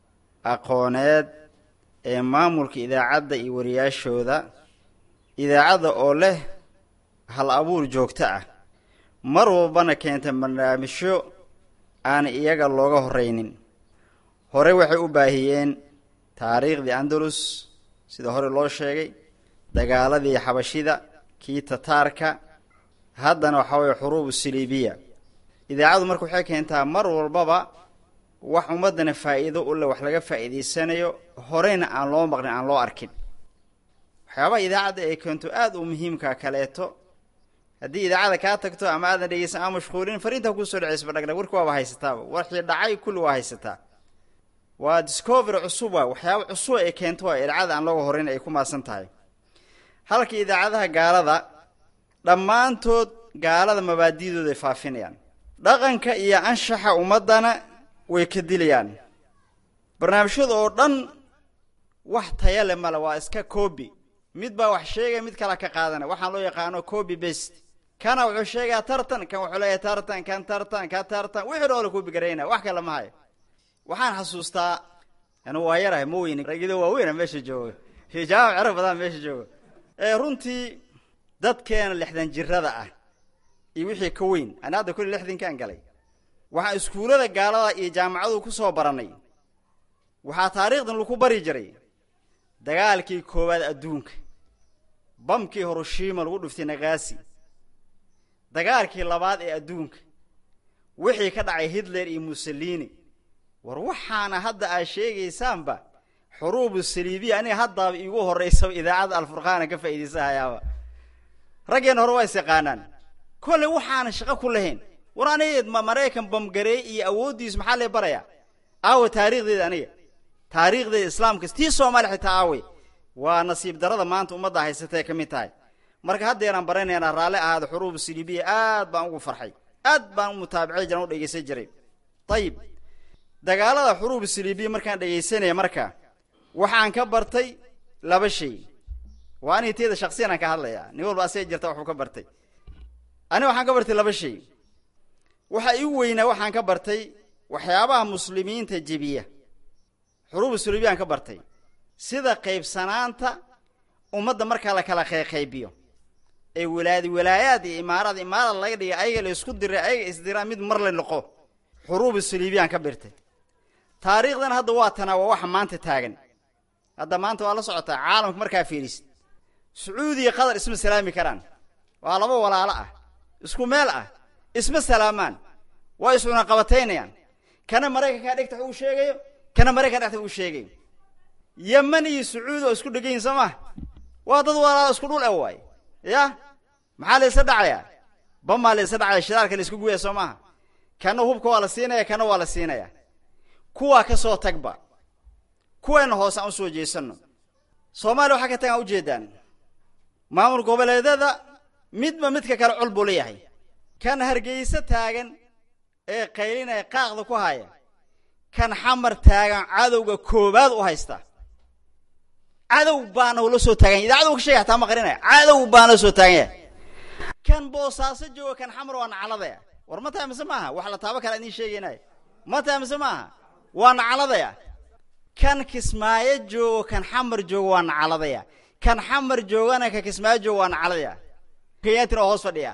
S9: aqooneed ee maamulka idaacadda iyo wariyaashooda idaacadda oo leh hal abuur joogto ah mar walbana keenta barnaamijyo aan iyaga looga horreynin hore waxay u baahiyeen taariikhdii andalus sida hore loo sheegay dagaaladii xabashida kii tataarka haddana waxaa weeye xuruubu siliibiya idaacaddu marka waxay keentaa mar walbaba wax ummaddana faa'iido u leh wax laga faa'iidaysanayo horeyna aan loo maqlin aan loo arkin waxyaabaha idaacadda ay keento aada u muhiimkaa kaleeto haddii idaacadda kaa tagto ama aadan dhegeysan ama mashquulin fariintaa kusoo dhaceysba dhagdhag warki waaba haysataaba warkii dhacay kulli waa haysataa waa discovery cusub waa waxyaaba cusub ay keento waa idaacada aan looga horeyn ay ku maasan tahay halka idaacadaha gaalada dhammaantood gaalada mabaadidooda ay faafinayaan dhaqanka iyo anshaxa ummaddana way ka dilayaan barnaamijyada oo dhan wax taya le male waa iska coobi mid baa wax sheegaya mid kala ka qaadana waxaan loo yaqaano coobi best kana wuxuu sheegayaa tartan kan wuxuu leeyahay tartan kan tartan ka tartan wixii dhoola coobi garaynaya wax kale ma hayo waxaan xasuustaa anu waa yarahay ma weyni ragido waaweyna meesha jooga jaamac cerab badan meesha jooga ee runtii dadkeena lixdan jirada ah iyo wixii ka weyn ani hadda kulli lixdankaan galay waxaan iskuullada gaalada iyo jaamacadu ku soo barannay waxaa taariikhdan lagu bari jiray dagaalkii koowaad adduunka bamkii hiroshima lagu dhuftay nagaasi dagaalkii labaad ee adduunka wixii ka dhacay hitler iyo mussolini war waxaana hadda aad sheegaysaanba xuruubu saliibiya aniga haddaaba iigu horraysaba idaacadda alfurqaana ka faa'iidaysahayaaba raggeenna hore waa is yaqaanaan kolley waxaana shaqo ku lahayn war aniga ma maraykan bamgareey iyo awooddiisu maxaa lee barayaa aawe taariikhdeeda aniga taariikhdeeda islaamka tii soomaaliya xitaa aawe waa nasiib darada maanta ummadda haysatay ka mid tahay marka haddeeraan baranaynaa raalli ahaada xuruubu siliibiya aad baan ugu farxay aad baan u mutaabacay jiran u dhegeysan jiray ayib dagaalada xuruubu siliibiya markaan dhegaysanaya marka waxaan ka bartay laba shay waa aniga teeda shaksiyan aan ka hadlayaa nin walba asee jirta waxuu ka bartay aniga waxaan ka bartay laba shay waxa igu weynaa waxaan ka bartay waxyaabaha muslimiinta jebiya xuruubu siliibiya aan ka bartay sida qaybsanaanta ummadda markaa la kala qayqaybiyo ee walaadi walaayaad iyo imaarada imaarada laga dhigay ayaga la isku diray ayaga isdiraan mid mar la noqo xuruubu siliibiyaan ka birtay taariikhdan hadda waa tanaa waa waxa maanta taagan hadda maanta waa la socotaa caalamka markaa fiirisid sacuudiya qatar isma salaami karaan waa laba walaalo ah isku meel ah isma salaamaan waa iscuna qabataynayaan kana maraykankaa dhegta uu sheegayo kana maraykan dhexta uu sheegayo yeman iyo sacuudi oo isku dhegan yihin soo maa waa dad walaalo isku dhul e waay ya maxaa la isla dhacayaa bamaa la isla dhacaya shidaalka la isku gubaya soo maaha kana hubka waa la siinaya kana waa la siinaya kuwaa ka soo tagba kuweena hoose aan usoo jeesano soomaaliya waxaa ka tagaan ujeedaan maamul goboleedyada midba midka kale col buu leeyahay kan hargeysa taagan ee qaylinaya qaaqda ku haya kan xamar taagan cadowga koowaad u haysta cadow baana la soo taagan yahay idaacadu ka sheegay hataa ma qarinaya cadow baana la soo taagan yahay kan boosaaso jooga kan xamar waa nacaladaya war ma tahay mise maaha wax la taabo kala idiin sheegaynaya ma tahay mise maaha waa nacaladaya kan kismaayo joogo kan xamar joogo waa nacaladaya kan xamar joogana kan kismaayo joogo waa nacaladaya kenyatina oo hoos fadhiya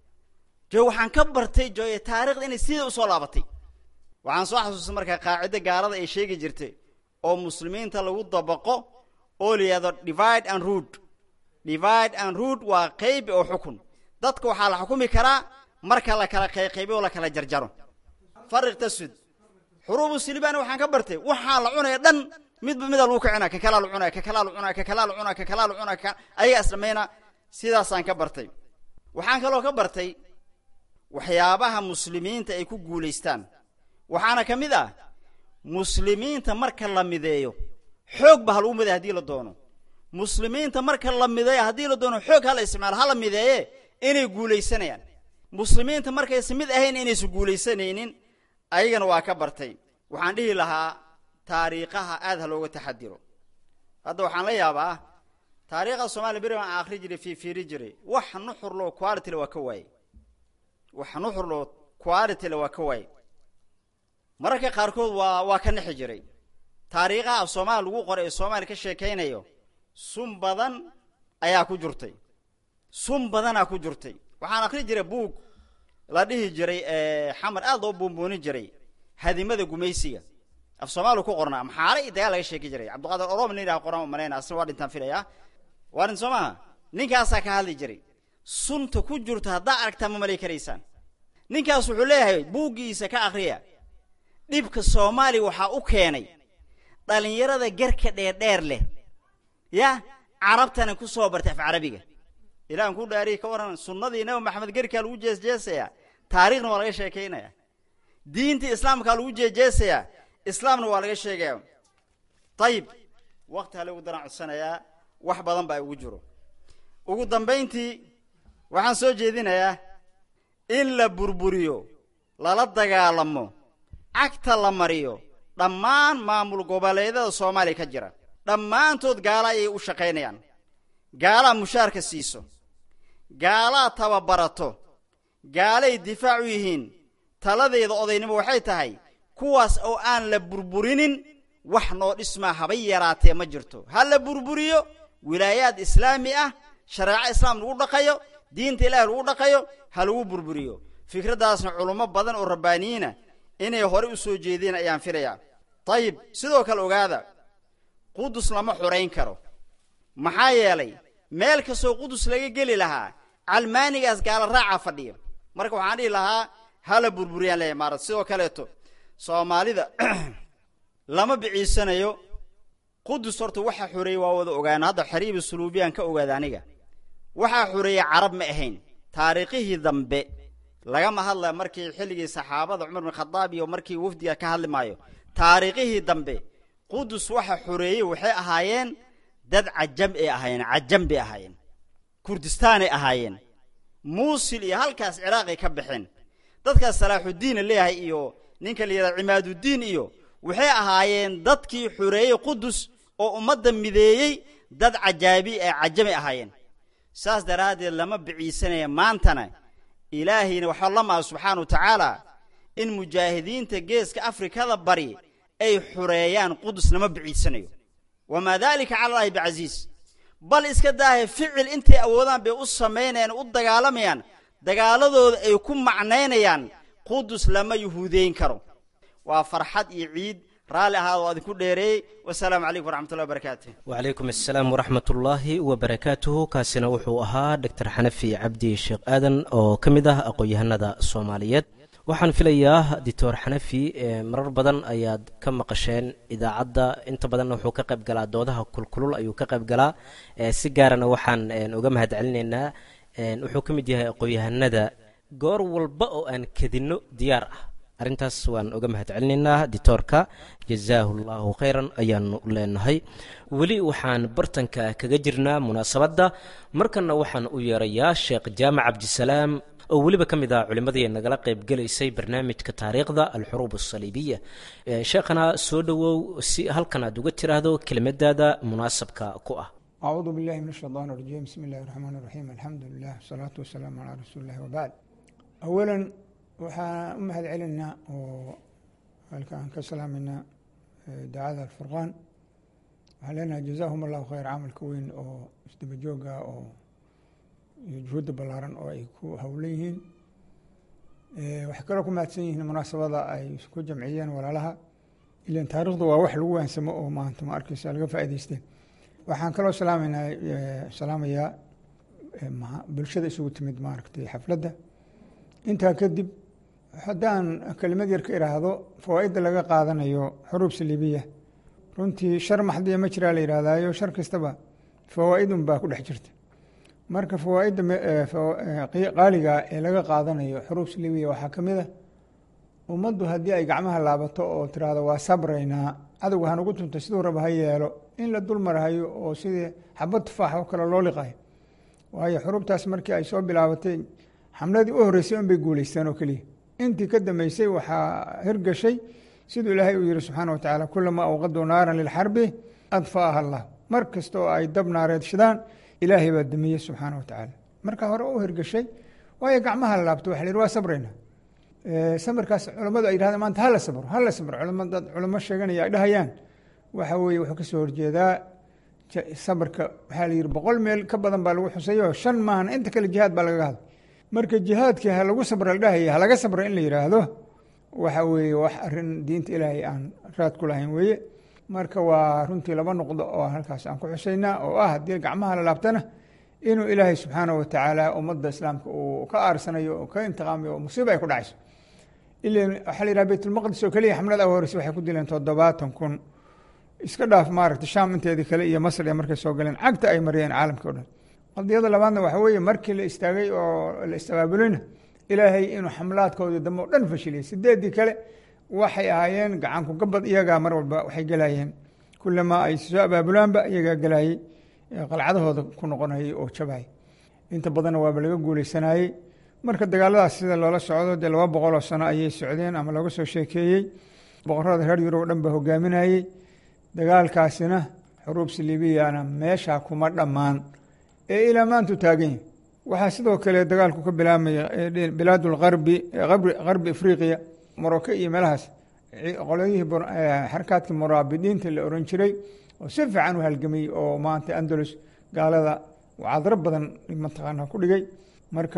S9: jo waxaan ka bartay jooye taarikhda inay sida usoo laabatay waxaan soo xasuustay markaa qaacido gaalada ay sheegi jirtay oo muslimiinta lagu dabaqo oo la yihahdo divide and rood divide and rood waa qaybi oo xukun dadka waxaa la xukumi karaa marka la kala qayqaybiyo oo la kala jarjaro fariq tasud xuruubu silibani waxaan ka bartay waxaa la cunaya dhan midba mida lagu kicina ka kalaa la cunaya ka kalaa la cunaya ka kalaa la cunaya ka kalaa la cunaya ka ayaga isdhamayna sidaasaan ka bartay waxaan kaloo ka bartay waxyaabaha muslimiinta ay ku guulaystaan waxaana ka mid ah muslimiinta marka la mideeyo xoog ba ha lagu mideeya hadii la doono muslimiinta marka la mideeyo haddii la doono xoog hala isticmaalo hala mideeye inay guulaysanayaan muslimiinta markaysa mid ahayn inaysan guulaysanaynin ayagana waa ka bartay waxaan dhihi lahaa taariikhaha aad ha looga taxadiro hadda waxaan la yaabaa taariikhda soomaliya beri baan akhri jiray fiifiiri jiray wax nuxurloo qualityle waa ka waaye wax nuxurloo qualityle waa ka waaye mararka qaarkood waa waa ka nexi jiray taariikhaha af soomaaliya lagu qoray ee soomaaliya ka sheekaynayo sun badan ayaa ku jirtay sun badanaa ku jirtay waxaan akhri jiray buug la dhihi jiray xamar aad loo buunbuunin jiray hadimada gumaysiga af soomaaliya ku qornaa maxaale iyo dagaal laga sheeki jiray cabdiqaadir orom nin yidhaha qoraan malayna asna waa dhintaan filaya waa dhin soo maha ninkaasaa ka hadli jiray sunta ku jirto haddaa aragtaa ma malay karaysaan ninkaas wuxuu leeyahay buuggiisa ka akriya dhibka soomaaliya waxaa u keenay dhalinyarada garka dheerdheer leh ya carabtana ku soo bartay af carabiga ilahan ku dhaariy ka waran sunnadii nabi maxamed gerkaa lagu jeesjeesaya taariikhna waa laga sheekaynaya diintii islaamkaa lagu jeejeesaya islaamna waa laga sheegaya ayib wakti ha lagu daran codsanayaa wax badan baa ugu jiro ugu dambayntii waxaan soo jeedinayaa in la burburiyo lala dagaalamo cagta la mariyo dhammaan maamul goboleedyada soomaaliya ka jira dhammaantood gaala ayay u shaqaynayaan gaalaa mushaarka siiso gaalaa tababarato gaalay difaac u yihiin taladeeda odaynimo waxay tahay kuwaas oo aan la burburinin wax noo dhismaa habay yaraatee ma jirto ha la burburiyo wilaayaad islaami ah shareeco islaam lagu dhaqayo diinta ilaahi lagu dhaqayo ha lagu burburiyo fikraddaasna culummo badan oo rabbaaniyiina inay hore u soo jeedeen ayaan filayaa dayib sidoo kale ogaada qudus lama xurayn karo maxaa yeelay meel kastoo qudus laga geli lahaa calmaanigaas gaala raaca fadhiyo marka waxaan dhihi lahaa hala burburiyaan leeyahy maarad sidoo kaleeto soomaalida lama biciisanayo qudus horta waxa xoreeyey waa wada ogaana hadda xariibi suluubiyaan ka ogaada aniga waxaa xoreeyey carab ma ahayn taariikhihii dambe lagama hadlaya markii xilligii saxaabada cumar bin khadaab iyo markii wafdiga ka hadli maayo taariikhihii dambe qudus waxa xoreeyey waxay ahaayeen dad cajam ay ahaayeen cajam bay ahaayeen kurdistaanay ahaayeen muusil iyo halkaas ciraaqay ka baxeen dadkaas salaaxuddiina leeyahay iyo ninka la yidhahda cimaaduddiin iyo waxay ahaayeen dadkii xoreeyey qudus oo ummadda mideeyey dad cajaabi ee cajamay ahaayeen saas daraaddeed lama biciisanaya maantana ilaahayna waxaa la maa subxaana wa tacaala in mujaahidiinta geeska afrikada bari ay xureeyaan qudus lama biciisanayo wamaa daalika cala allahi bicasiis bal iska daahe ficil intay awoodaan bay u samaynayaan u dagaalamayaan dagaaladooda ay ku macnaynayaan qudus lama yuhuudeyn karo waa farxad iyo ciid raalli ahaad oo adinku dheereeyey wasalaamu calaykum waraxmatullahi wabarakaatu
S3: wacalaykum assalaam waraxmat ullaahi wabarakaatuhu kaasina wuxuu ahaa doctor xanafi cabdi sheekh aadan oo ka mid ah aqoon-yahanada soomaaliyeed waxaan filayaa doctor xanafi marar badan ayaad ka maqasheen idaacadda inta badanna wuxuu ka qayb galaa doodaha kulkulul ayuu ka qayb galaa si gaarana waxaan uga mahad celinaynaa wuxuu ka mid yahay aqoon-yahanada goor walba oo aan kadinno diyaar ah arrintaas waan uga mahad celinaynaa ditoorka jazaahu llahu khayran ayaanu leenahay weli waxaan bartanka kaga jirnaa munaasabadda markana waxaan u yeerayaa sheekh jaamac cabdisalaam oo weliba ka mid ah culimmadii nagala qayb gelaysay barnaamijka taariikhda alxuruub asaliibiya sheekhana soo dhowow si halkan aad uga tiraahdo kelimadaada munaasabka ku ah
S10: أعوذ بالله من الشيطان الرجيم بسم الله الرحمن الرحيم الحمد لله والصلاة والسلام على رسول الله وبعد أولا waxaan u mahad celinaa oo halkaan ka salaamayna daacada alfurqaan waxaan leenahay jazaahum allahu khayr camalka weyn oo isdaba jooga oo iyo juhuudda ballaaran oo ay ku howlan yihiin waxay kaloo ku mahadsan yihiin munaasabada ay ku jamciyeen walaalaha ilan taarikhdu waa wax lagu waansamo oo maanta ma arkeysa laga faa'idaysteen waxaan kaloo salaameynaa salaamayaa bulshada isugu timid maaragtay xafladda intaa kadib haddaan kelimad yar ka iraahdo fawaa-idda laga qaadanayo xuruub saliibiya runtii shar maxdiya ma jiraa la yidhahdaayo shar kastaba fawaa-idun baa ku dhex jirta marka fawaa-idda qaaliga ee laga qaadanayo xuruub saliibiya waxaa ka mid a ummaddu haddii ay gacmaha laabato oo tiraahdo waa sabraynaa cadowga hanugu tunta siduu raba ha yeelo in la dul marhayo oo sidii xabad tufaax oo kale loo liqayo waayo xuruubtaas markii ay soo bilaabatay xamladii u horreysay un bay guuleysteen oo keliya intii ka dambeysay waxaa hirgashay siduu ilaahay uu yihi subxaana wa tacaala kulamaa awqaduu naaran lilxarbi adfaaha allah mar kasta oo ay dab naareed shidaan ilaahay baa damiyey subxaana wa tacaala marka hore u hirgashay waayo gacmaha la laabto waxa la yihi waa sabrayna samirkaas culammadu ay yidhahdeen maanta hala sabro hala sabro culama dad culamo sheeganaya ay dhahayaan waxa weeye wuxuu kasoo horjeedaa sabarka waxaa la yihi boqol meel ka badan baa lagu xusayo shan maahan inta kale jihaad baa lagaga hadlay marka jihaadkii ha lagu sabra la dhahaya ha laga sabra in la yidhaahdo waxa weeye wax arin diinta ilaahay aan raad ku lahayn weeye marka waa runtii laba noqdo oo halkaas aan ku xusaynaa oo ah haddii gacmaha la laabtana inuu ilaahay subxaanahu watacaala ummadda islaamka uu ka aarsanayo oo ka intiqaamayo oo musiiba ay ku dhacayso ilan waxaa la yidhaha baytulmaqdis oo keliya xamlad a horeysa waxay ku dileen toddobaatan kun iska dhaaf maaragta shaam inteedii kale iyo masr ee markay soo galeen cagta ay mariyeen caalamka o dhan qadiyada labaadna waxa weeye markii la istaagay oo la istaabaabuleyna ilaahay inuu xamlaadkoodii dambe o dhan fashiliyay sideeddii kale waxay ahaayeen gacanku gabad iyagaa mar walba waxay gelayeen kulamaa ay soo abaabulaanba iyagaa gelayey qalcadahooda ku noqonayay oo jabay inta badanna waaba laga guuleysanayey marka dagaaladaas sida loola socdo dee laba boqol oo sano ayay socdeen ama looga soo sheekeeyey boqorada reer yurub o dhan ba hogaaminayey dagaalkaasina xuruub siliibiyana meeshaa kuma dhammaan ee ilaa maantu taagan yahi waxaa sidoo kale dagaalku ka bilaabmaya bilaad lgarbi garbi afriqiya morocco iyo meelahaas qolyihii xarakaadkii muraabidiinta la oran jiray oo si fiican u halgamay oo maanta andalus gaalada cadro badan mataqaana ku dhigay marka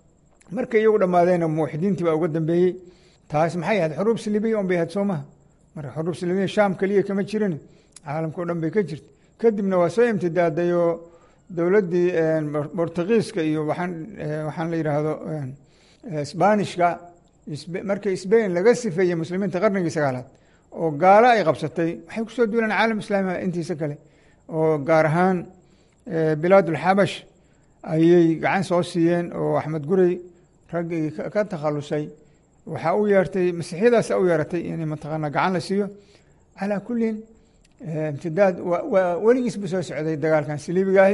S10: markay iyagu dhammaadeenna muwaxidiintii baa uga dambeeyey taas maxay ahayd xuruub silibiya un bay ahayd soo maha marka xuruub silibiya shaam keliya kama jirin caalamka o dhan bay ka jirta kadibna waa soo imtidaaday oo dowladdii bortugiiska iyo waxaan waxaan la yidhaahdo sbanishka markii sbain laga sifeeyey muslimiinta qarnigii sagaalaad oo gaalo ay qabsatay waxay kusoo duuleen caalam islaamiga intiisa kale oo gaar ahaan bilaadulxabash ayay gacan soo siiyeen oo axmed gurey raggii ka takhalusay waxaa u yeertay masiixyadaasa u yeeratay in mataqaana gacan la siiyo calaa kullin imtidaad waa weligiisba soo socday dagaalkan siliibigaahi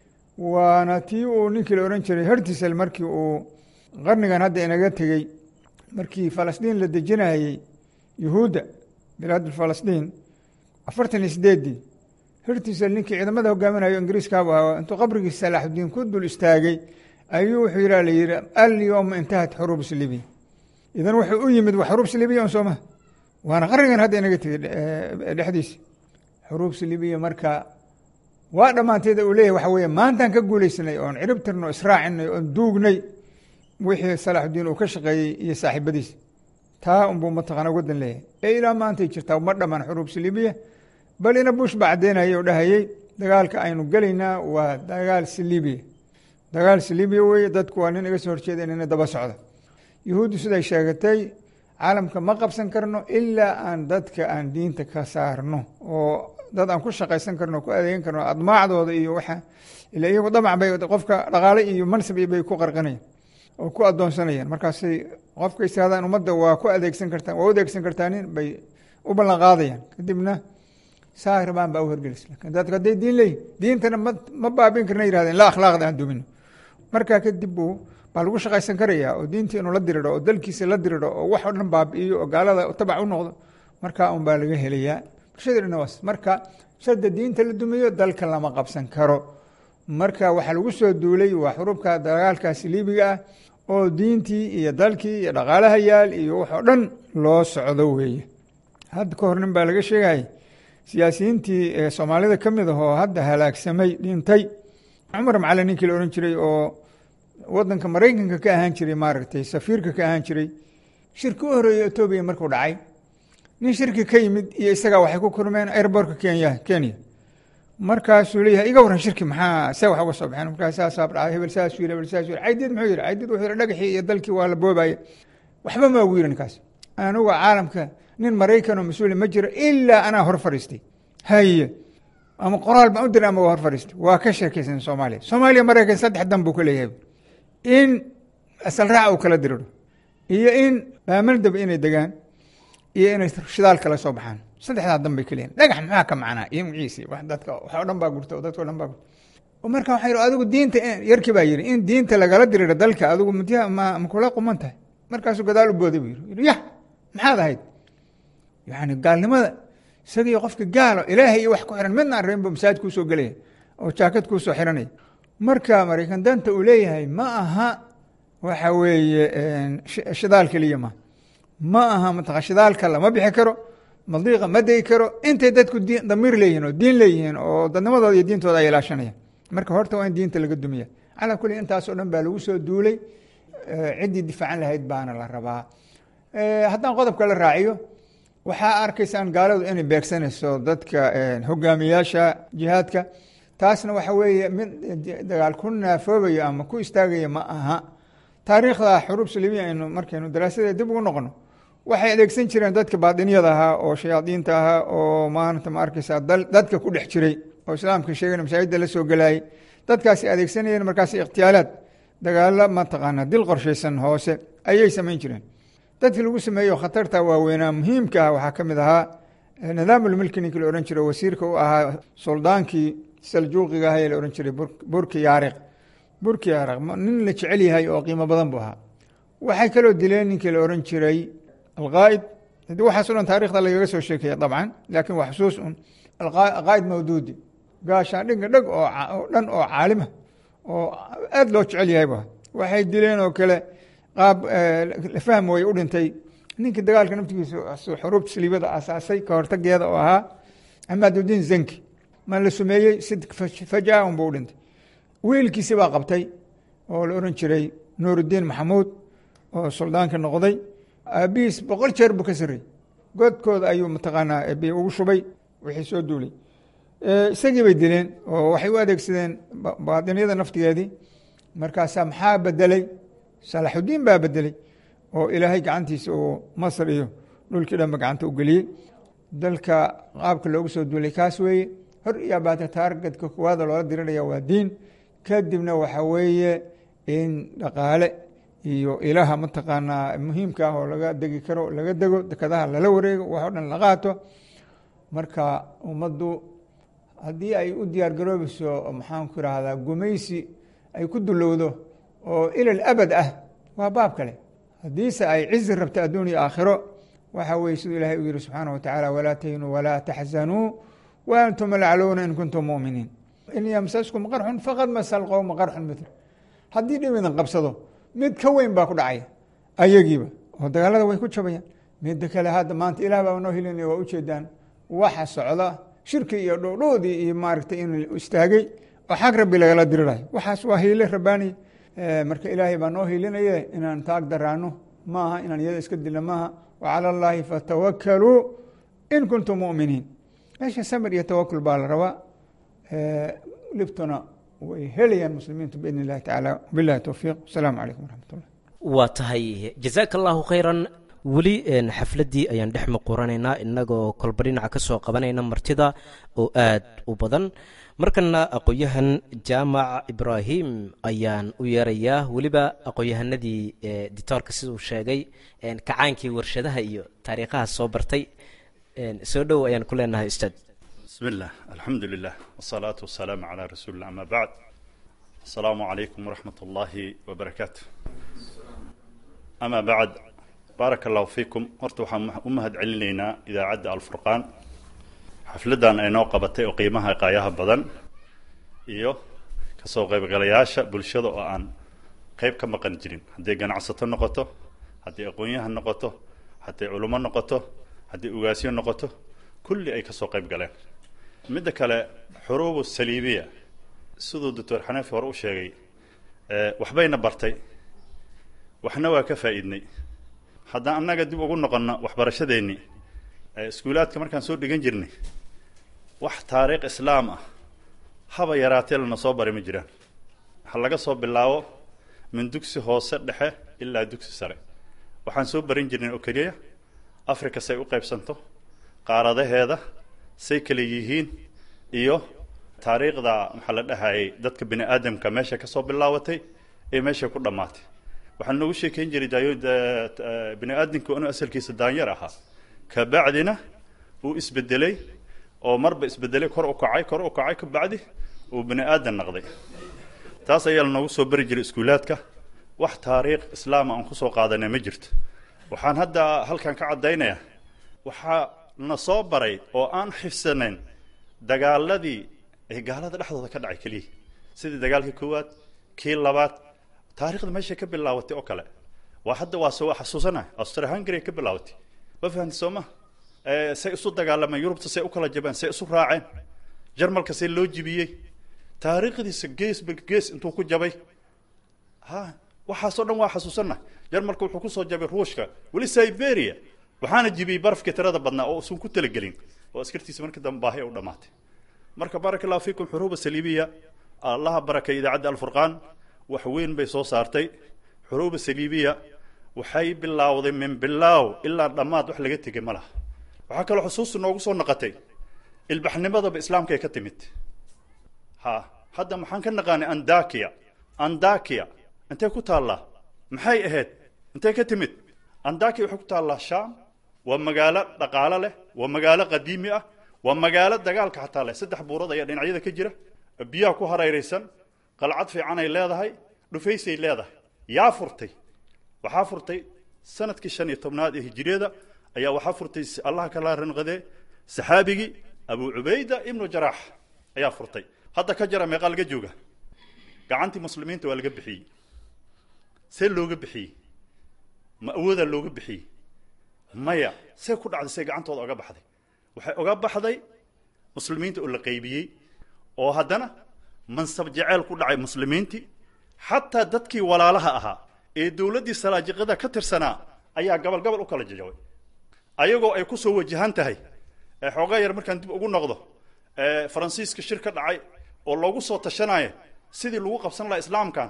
S10: waana tii uu ninkii la ohan jiray hertisel markii uu qarnigan hadda inaga tegey markii falastiin la dejinayey yuhuudda bilaad falastiin afartan iyo sideeddii hertisel ninkii ciidamada hogaaminayo ingiriiskaabu ahaa intuu qabrigii salaaxudiin ku dul istaagay ayuu wuxuu yiha la yihi alyowma intahat xuruub silibiya idan wuxuu u yimid waa xuruub silibiya un soo maha waana qarnigan hadda inaga tegey dhexdiisa xuruub silibiya marka waa dhammaanteeda uu leeyahy waxa weeye maantaan ka guuleysanay oon cirib tirno israacinay oon duugnay wixii salaaxudiin uu ka shaqeeyey iyo saaxiibadiisa taa unbuu mataqana wadan leeyahay ee ilaa maantay jirtaa ma dhammaan xuruub silibiya bal ina bush baa caddeynayay oo dhahayey dagaalka aynu gelaynaa waa dagaal silibiya dagaal silibiya weeye dadku waa nin iga soo horjeeda inina daba socda yuhuuddu siday sheegatay caalamka ma qabsan karno ilaa aan dadka aan diinta ka saarno oo dad aan ku shaqaysan karno ku adeegan karno admaacdooda iyo waxa ila iyagu damac bay qofka dhaqaale iyo mansab bay ku qarqanayaan oo ku adoonsanayaan markaasay qofka istaadaan ummadda waa ku adeegsan kartaan waa u adeegsan kartaanin bay u ballan qaadayaan kadibna saa rabaan baa u hergelis lakin dadku hadday diin leeyihin diintana ma ma baabin karna yihahdeen la akhlaaqda aan dumino markaa kadib buu baa lagu shaqaysan karaya oo diintii inuu la diridho oo dalkiisa la diridho oo wax oo dhan baabi'iyo oo gaalada tabac u noqdo markaa un baa laga helayaa bulshada dhan waas marka sada diinta la dumiyo dalka lama qabsan karo marka waxaa lagu soo duulay waa xurubka dagaalkaasi liibiga ah oo diintii iyo dalkii iyo dhaqaalaha yaal iyo wax oo dhan loo socdo weeye hadda ka hor nin baa laga sheegayay siyaasiyiintii soomaalida ka mid ah oo hadda halaagsamay dhintay cumar macalin ninkii la odhan jiray oo wadanka maraykanka ka ahaan jiray maaragtay safiirka ka ahaan jiray shirki u horeeyey etoobiya markuu dhacay nin shirki ka yimid iyo isagaa waxay ku kulmeen airbortka kenya kenya markaasuu leeyahay iga waran shirki maxaa see wax uga soo baxeen markaa saasaa dhacay hebel saasuu yiri hebel saasuu yiri caydiid muxuu yiri caydiid wuxuu yiri dhagaxii iyo dalkii waa la boobaya waxba ma ugu yiri ninkaas anuga caalamka nin maraykan oo mas-uuli ma jiro ilaa anaa hor fadhiistay haye ama qoraal baan u diray ama waa hor fadhiistay waa ka sheekaysan soomaaliya soomaaliya maraykan saddex dan buu ka leeyahay in asal raac uu kala diriro iyo in baamaldaba inay degaan iyo inay shidaal kala soo baxaan saddexdaa dan bay ka leeyihin dhagax maxaa ka macnaa iyo muciisi wax dadka wax o dhan baa gurta dadka o dhan baa gurta marka waxaa yidhi adigu diinta yarkii baa yidhi in diinta lagala diriro dalka adigu mudyaha ma makula quman tahay markaasuu gadaal u booday buu yidhi yidhi yah maxaad ahayd yacni gaalnimada isagii qofka gaalo ilaahay iyo wax ku xiran midna aan rabin buu masaajid kuu soo gelaya oo jaakad kuu soo xiranaya marka maraykan danta uu leeyahay ma aha waxa weeye shidaal keliya ma ma aha mataqa shidaalka lama bixi karo madiiqa ma degi karo intay dadku diin damiir leeyihiin oo diin leeyihiin oo dadnimadooda iyo diintooda ay ilaashanayaan marka horta waa in diinta laga dumiya calaa kulli intaasoo dhan baa lagu soo duulay ciddii difaacan lahayd baana la rabaa haddaan qodobka la raaciyo waxaa arkaysaan gaaladu inay beegsanayso dadka hogaamiyaasha jihaadka taasna waxa weeye mid dagaal ku naafoobayo ama ku istaagaya ma aha taariikhda xurub salibiya aynu markaynu daraasadeeda dib ugu noqono waxay adeegsan jireen dadka baadiniyada ahaa oo shayaadiinta ahaa oo maanta ma arkaysaa dadka ku dhex jiray oo islaamka sheegana masaajidda la soo gelaayay dadkaasi adeegsanayeen markaas ikhtiyaalaad dagaalo mataqaana dil qorshaysan hoose ayay samayn jireen dadkii lagu sameeyo khatarta waaweynaa muhiimka ah waxaa ka mid ahaa nidaamulmilki ninkii la odhan jiray wasiirka u ahaa suldaankii saljuuqiga ah ee la odhan jiray burki yaariq burki yaariq nin la jecel yahay oo qiimo badan buu ahaa waxay kaloo dileen ninkii la odhan jiray alqaa'id hadi waxaaso dhan taarikhda lagaga soo sheekaya dabcan laakiin waa xusuus un alqaa'id mawduudi gaashaan dhinga dheg oo dhan oo caalima oo aada loo jecel yahay bu waxay dileen oo kale qaab la fahm way u dhintay ninkii dagaalka naftigiisa xuruubta saliibada asaasay ka hortageeda oo ahaa amaadudiin zanki ma la sumeeyey si fajaa un buu u dhintay wiilkiisi baa qabtay oo la odhan jiray nuuruddiin maxamuud oo suldaanka noqday aabihiis boqol jeer buu ka sarrey godkooda ayuu mataqaanaa bi ugu shubay wixii soo duulay isagii bay dileen oo waxay u adeegsadeen baadiniyada naftigeedii markaasaa maxaa bedelay salaxudiin baa bedelay oo ilaahay gacantiisa uu masr iyo dhulkii dhanba gacanta u geliyey dalka qaabka loogu soo duulay kaas weeye hor iyo abaata taargadka kuwaada loola diriraya waa diin kadibna waxa weeye in dhaqaale iyo ilaha mataqaanaa muhiimka ah oo laga degi karo laga dego dekadaha lala wareego wax o dhan la qaato marka ummaddu haddii ay u diyaar garoobayso maxaanku irahdaa gumaysi ay ku dulowdo oo ilal abad ah waa baab kale haddiise ay cizi rabto adduun iyo aakhiro waxa weye siduu ilahay u yihi subxaana wa tacaala walaa tahinuu walaa taxzanuu wa antum alclowna in kuntum mu'miniin in yamsaskum qarxun faqad masa alqowma qarxun mitl haddii dhib idin qabsado mid ka weyn baa ku dhacaya ayagiiba oo dagaalada way ku jabayaan midda kale hadda maanta ilaah baa noo helinaya waa ujeedaan waxa socda shirki iyo dhowdhowdii iyo maaragtay in istaagay oo xag rabbi lagala dirirayo waxaas waa hiile rabbaaniya marka ilaahay baa noo hiilinaye inaan taag daraano maaha inaan iyada iska dilna maaha wacala allaahi fatawakaluu in kuntum mu'miniin meesha samir iyo tawakul baa la rabaa libtuna way helayaan muslimiintu biidn illahi tacaala wabillahi towfiiq wasalaamu calaykum waraxmat ullah
S3: waa tahay jazaaka allahu khayran weli xafladdii ayaan dhex muquranaynaa innagoo kolba dhinaca ka soo qabanayna martida oo aad u badan markana aqoon-yahan jaamac ibraahim ayaan u yeerayaa weliba aqoon-yahanadii ditoorka siduu sheegay kacaankii warshadaha iyo taariikhaha soo bartay soo dhow ayaan ku leenahay ustaad
S11: بسم الله الحمد لله والصلاة والسلام على رسول الله أما بعد السلام عليكم ورحمة الله وبركاته أما بعد بارك الله فيكم horta waxaan u mahad celinaynaa idaacadda alfurqaan xafladan ay noo qabatay oo qiimaha qaayaha badan iyo kasoo qaybgalayaasha bulshada oo aan qayb ka maqan jirin hadday ganacsato noqoto hadday aqoon-yahan noqoto hadday culummo noqoto hadday ugaasyo noqoto kulli ay kasoo qayb galeen midda kale xuruubu saliibiya siduu doctor xanafi hore u sheegay waxbayna bartay waxna waa ka faa'iidnay haddaan annaga dib ugu noqonno waxbarashadeennii iskuulaadka markaan soo dhigan jirnay wax taariikh islaam ah haba yaraatee lana soo bari ma jiraan ha laga soo bilaabo min dugsi hoose dhexe ilaa dugsi sare waxaan soo barin jirnay oo keliya africa say u qaybsanto qaaradaheeda say kale yihiin iyo taariikhda maxaa la dhahayay dadka bini aadamka meesha kasoo bilaabatay ee meesha ku dhammaatay waxaan noogu sheekeyn jiray daayo bini aadamka inuu asalkiisa daanyar ahaa kabacdina uu isbedelay oo marba isbedelay kor u kacay kor u kacay kabacdi uu bini aadan naqday taas ayaa lanoogu soo bari jiray iskuulaadka wax taariikh islaama aan kusoo qaadanay ma jirto waxaan hadda halkan ka caddaynayaa waxaa na soo baray oo aan xifsanayn dagaaladii ee gaalada dhexdooda ka dhacay keliya sidii dagaalkii koowaad kii labaad taarikhda meeshay ka bilaabatay oo kale waa hadda waa soo xasuusanahay austria hungary ka bilaabatay ma fahamti soo ma say isu dagaalameen yurubta say u kala jabeen say isu raaceen jarmalka say loo jibiyey taariikhdiisa gees ba gees intuu ku jabay ha waxaasoo dhan waa xasuusanahay jarmalka wuxuu kusoo jabay ruushka weli siberia waxaana jibiyey barafkii tirada badnaa oo usan ku talagelin oo askartiisa markii dambe baahi u dhamaatay marka baaraka allahu fiikum xuruuba saliibiya allaha barakay idaacadda alfurqaan wax weyn bay soo saartay xuruuba saliibiya waxay bilowday min bilaaw ilaa dhammaad wax laga tegay ma laha waxaa kaloo xusuustu noogu soo noqotay ilbaxnimadaba islaamka ay ka timid ha hadda maxaan ka naqaanay andakiya andakiya intay ku taallaa maxay ahayd intay ka timid andakiya waxay ku taallaa sham waa magaalo dhaqaalo leh waa magaalo qadiimi ah waa magaalo dagaalka xataa leh saddex buurad ayaa dhinacyada ka jira biyaha ku hareeraysan qalcad fiican ay leedahay dhufaysay leedahay yaa furtay waxaa furtay sanadkii shan iyo tobnaad ee hijiriyada ayaa waxaa furtay allah kala ranqadee saxaabigii abu cubayda ibnu jaraax ayaa furtay hadda ka jara meeqaa laga jooga gacantii muslimiinta waa laga bixiyey see looga bixiyey ma awoodaa looga bixiyey maya see ku dhacday see gacantooda oga baxday waxay oga baxday muslimiinta oo la qaybiyey oo haddana mansab jeceyl ku dhacay muslimiintii xataa dadkii walaalaha ahaa ee dowladdii salaajiqada ka tirsanaa ayaa gabal gabal u kala jajabay ayagoo ay ku soo wajahan tahay xoogaa yar markaan dib ugu noqdo faransiiska shir ka dhacay oo loogu soo tashanaya sidii lagu qabsan lahaa islaamkan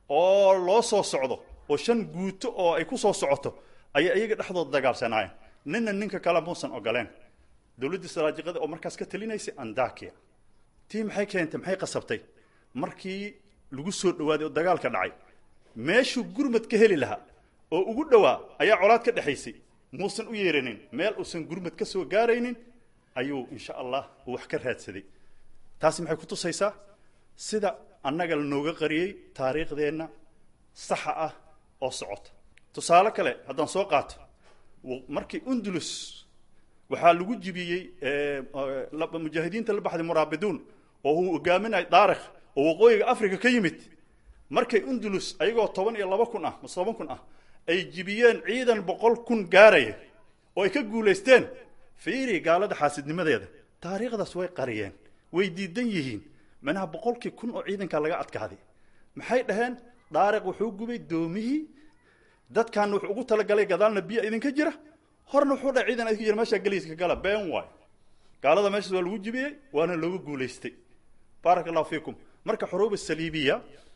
S11: oo loo soo socdo oo shan guuto oo ay ku soo socoto ayay iyaga dhexdooda dagaalsanaayeen ninna ninka kale muusan ogoleen dowladdii salaajiqada oo markaas ka talinaysay andakia tii maxay keentay maxay qasabtay markii lagu soo dhawaaday oo dagaalka dhacay meeshuu gurmad ka heli lahaa oo ugu dhowaa ayaa colaad ka dhexaysay muusan u yeeranin meel uusan gurmad ka soo gaaraynin ayuu insha allah uu wax ka raadsaday taasi maxay ku tusaysaa sida annaga lanooga qariyey taariikhdeenna saxa ah oo socota tusaale kale haddaan soo qaato markii undulus waxaa lagu jibiyey mujaahidiinta la baxday muraabiduun oo uu hogaaminay daarikh oo waqooyiga africa ka yimid markay undulus ayagoo toban iyo laba kun ah mase toban kun ah ay jibiyeen ciidan boqol kun gaaraya oo ay ka guulaysteen fiiri gaalada xaasidnimadeeda taariikhdaas way qariyeen way diidan yihiin manaha boqolkii kun oo ciidanka laga adkaaday maxay dhaheen daariq wuxuu gubay doomihii dadkan wuxuu ugu talagalay gadaalna biyo idinka jira horna wuxuu dhahay ciidan idinka jira meeshaa geliiska gala been waay gaalada meeshaas waa lagu jibiyey waana looga guulaystay baaraka allahu fiikum marka xuruub saliibiya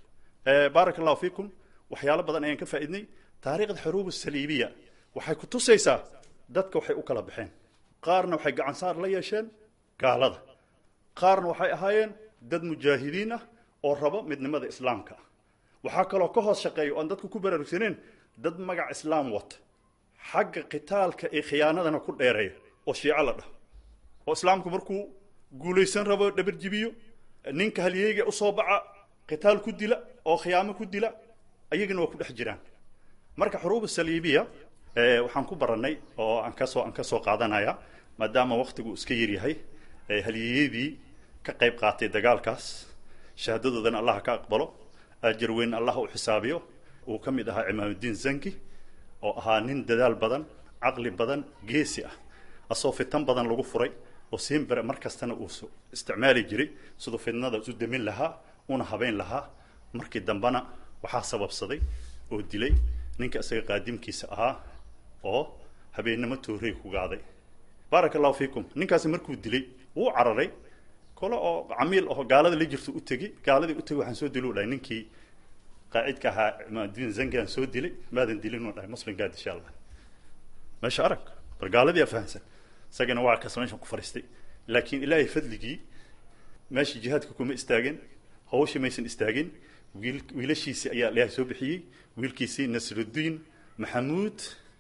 S11: baaraka allahu fiikum waxyaalo badan ayaan ka faa'iidnay taariikhda xuruub saliibiya waxay ku tusaysaa dadka waxay u kala baxeen qaarna waxay gacan saar la yeesheen gaalada qaarna waxay ahaayeen dad mujaahidiin ah oo rabo midnimada islaamka ah waxaa kaloo ka hoos shaqeeya oan dadku ku baraarugsaneen dad magac islaam wata xagga qitaalka iyo khiyaanadana ku dheereeya oo shiico la dhaho oo islaamku markuu guulaysan rabo dhabarjibiyo ninka halyeyga usoo baxa qitaal ku dila oo khiyaamo ku dila ayagana waa ku dhex jiraan marka xuruuba saliibiya waxaan ku barannay oo aan kasoo aan kasoo qaadanaya maadaama waktigu iska yaryahay halyeeyadii ka qayb qaatay dagaalkaas shahaadadoodana allah ka aqbalo ajar weyn allah u xisaabiyo uu ka mid ahaa cimaamudiin zanki oo ahaa nin dadaal badan caqli badan geesi ah asoo fitan badan lagu furay oo siimbere mar kastana uu isticmaali jiray siduu fitnada isu demin lahaa una habeyn lahaa markii dambena waxaa sababsaday oo dilay ninka isaga qaadimkiisa ahaa oo habeennimo toorey ku gaaday baaraka allahu fiikum ninkaasi markuu dilay wuu cararay kole oo camiil oo gaalada la jirto u tegi gaaladii u tegi waxaan soo dili u dhahay ninkii qaacidka ahaa cimaamudiin zankiaan soo dilay maadan dilin u dhahay muslimkaa disha allah meesha arag bal gaaladii aa fahamsan isagana waa kas meeshan ku fariistay laakiin ilaahay fadligii meeshii jihaadka kuma istaagin hawshii maysan istaagin wiil wiilashiisii ayaa ilaahay soo bixiyey wiilkiisii nasrudiin maxamuud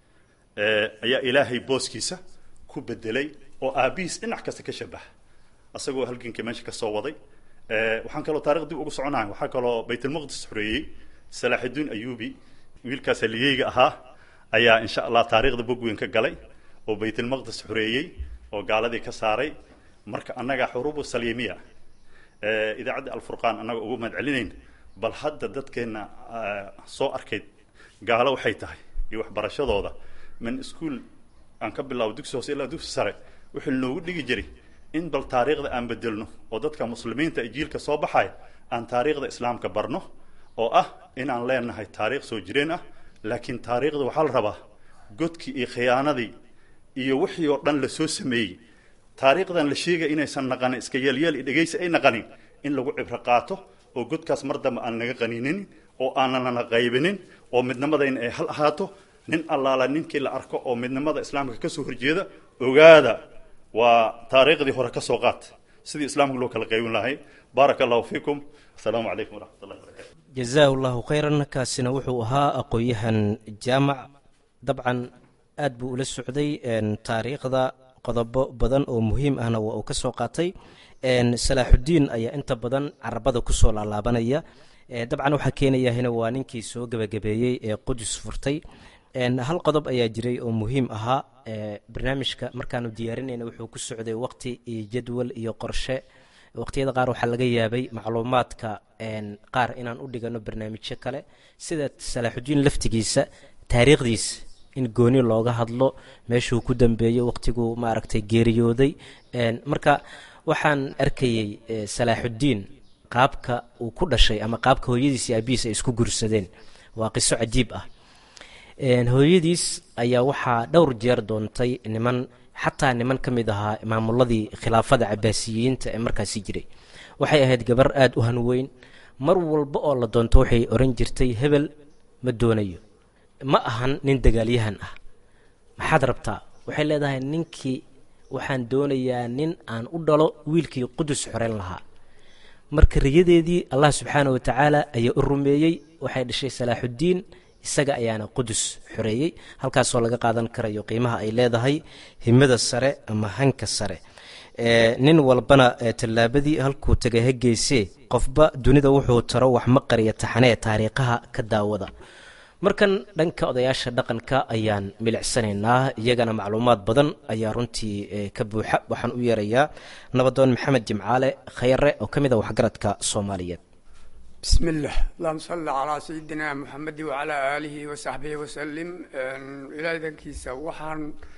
S11: ayaa ilaahay booskiisa ku bedelay oo aabihiis dhinac kasta ka shabaha asagoo halganka meesha kasoo waday waxaan kaloo taarikh dib ugu soconahay waxaa kaloo baytulmaqdis xoreeyey salaaxidiin ayubi wiilkaas haliyeyga ahaa ayaa insha allah taariikhda bog weyn ka galay oo baytulmaqdis xoreeyey oo gaaladii ka saaray marka annaga xuruubu saliimiya idaacadda alfurqaan annaga ugu mahad celinayn bal hadda dadkeenna soo arkayd gaalo waxay tahay iyo waxbarashadooda min iskuol aan ka bilaabo dugsi hoose ilaa dugsi sare wuxuu noogu dhigi jiray in bal taariikhda aan bedelno oo dadka muslimiinta ee jiilka soo baxaya aan taariikhda islaamka barno oo ah inaan leenahay taariikh soo jireen ah laakiin taariikhda waxaa la rabaa godkii iyo khiyaanadii iyo wixii oo dhan lasoo sameeyey taariikhdan la sheegaya inaysan naqanin iska yeelyeel iyo dhegaysi ay naqanin in lagu cibro qaato oo godkaas mar dambe aan naga qaniinin oo aananana qaybinin oo midnimadayna ay hal ahaato nin allaala ninkii la arko oo midnimada islaamka kasoo horjeeda ogaada waa taariikhdii hore kasoo qaat sidii islaamka loo kala qaybin lahay baaraka allahu fiikum asalaamu calaykum waraxmat ullahi barakatu
S3: jazaahu llahu khayran kaasina wuxuu ahaa aqoon-yahan jaamac dabcan aad buu ula socday taariikhda qodobo badan oo muhiim ahna waa uu ka soo qaatay salaaxudiin ayaa inta badan carabada kusoo laalaabanaya dabcan waxaa keenayahina waa ninkii soo gebagabeeyey ee qudus furtay hal qodob ayaa jiray oo muhiim ahaa barnaamijka markaanu diyaarinayna wuxuu ku socday waqti iyo jadwal iyo qorshe waqtiyada qaar waxaa laga yaabay macluumaadka qaar inaan u dhigano barnaamijyo kale sida salaaxudiin laftigiisa taariikhdiisa in gooni looga hadlo meeshuu ku dambeeyey waqtiguu maaragtay geeriyooday marka waxaan arkayey salaaxudiin qaabka uu ku dhashay ama qaabka hooyadiis iyo aabihiis ay isku gursadeen waa qiso cajiib ah hooyadiis ayaa waxaa dhowr jeer doontay niman xataa niman ka mid ahaa maamuladii khilaafada cabaasiyiinta ee markaasi jiray waxay ahayd gabar aada u hanweyn mar walba oo la doonto waxay oran jirtay hebel ma doonayo ma ahan nin dagaalyahan ah maxaad rabtaa waxay leedahay ninkii waxaan doonayaa nin aan u dhalo wiilkii qudus xoreyn lahaa marka riyadeedii allah subxaana wa tacaala ayaa u rumeeyey waxay dhashay salaaxuddiin isaga ayaana qudus xoreeyey halkaasoo laga qaadan karayo qiimaha ay leedahay himada sare ama hanka sare nin walbana tallaabadii halkuu tegay ha geysee qofba dunida wuxuu taro wax ma qariya taxanee taariikhaha ka daawada markan dhanka odayaasha dhaqanka ayaan milicsanaynaa iyagana macluumaad badan ayaa runtii ka buuxa waxaan u yeerayaa nabadoon maxamed jimcaale khayre oo ka mid a waxgaradka soomaaliyeed
S12: بسم الله اللهم صل على سيدنا محمد وعلى آله وصحبه وسلم إلى ذنكيسا وحان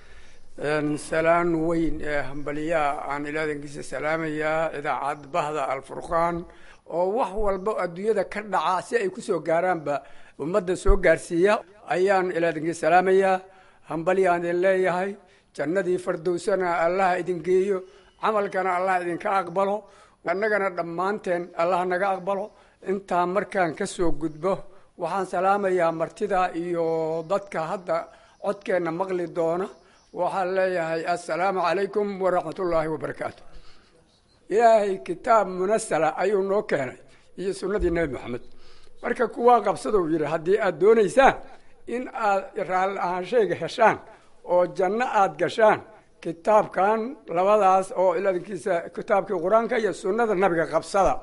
S12: سلام وين همبليا أن إلى ذنكيسا سلام يا إذا عاد بهذا الفرقان oo wax walba adduunyada ka dhaca si ay kusoo gaaraanba ummadda soo gaarsiiya ayaan ilaadinki salaamayaa hambalyaan idin leeyahay jannadii fardowsana allah idin geeyo camalkana allah idinka aqbalo annagana dhammaanteen allah naga aqbalo intaa markaan ka soo gudbo waxaan salaamayaa martida iyo dadka hadda codkeenna maqli doona waxaan leeyahay assalaamu calaykum waraxmatullaahi wabarakaatu ilaahay kitaab munasala ayuu noo keenay iyo sunnadii nebi moxamed marka kuwaa qabsadou yidhi haddii aad doonaysaan in aad raalli ahaanshayga heshaan oo janno aad gashaan kitaabkan labadaas oo iladinkiisa kitaabkii qur-aanka iyo sunnada nabiga qabsada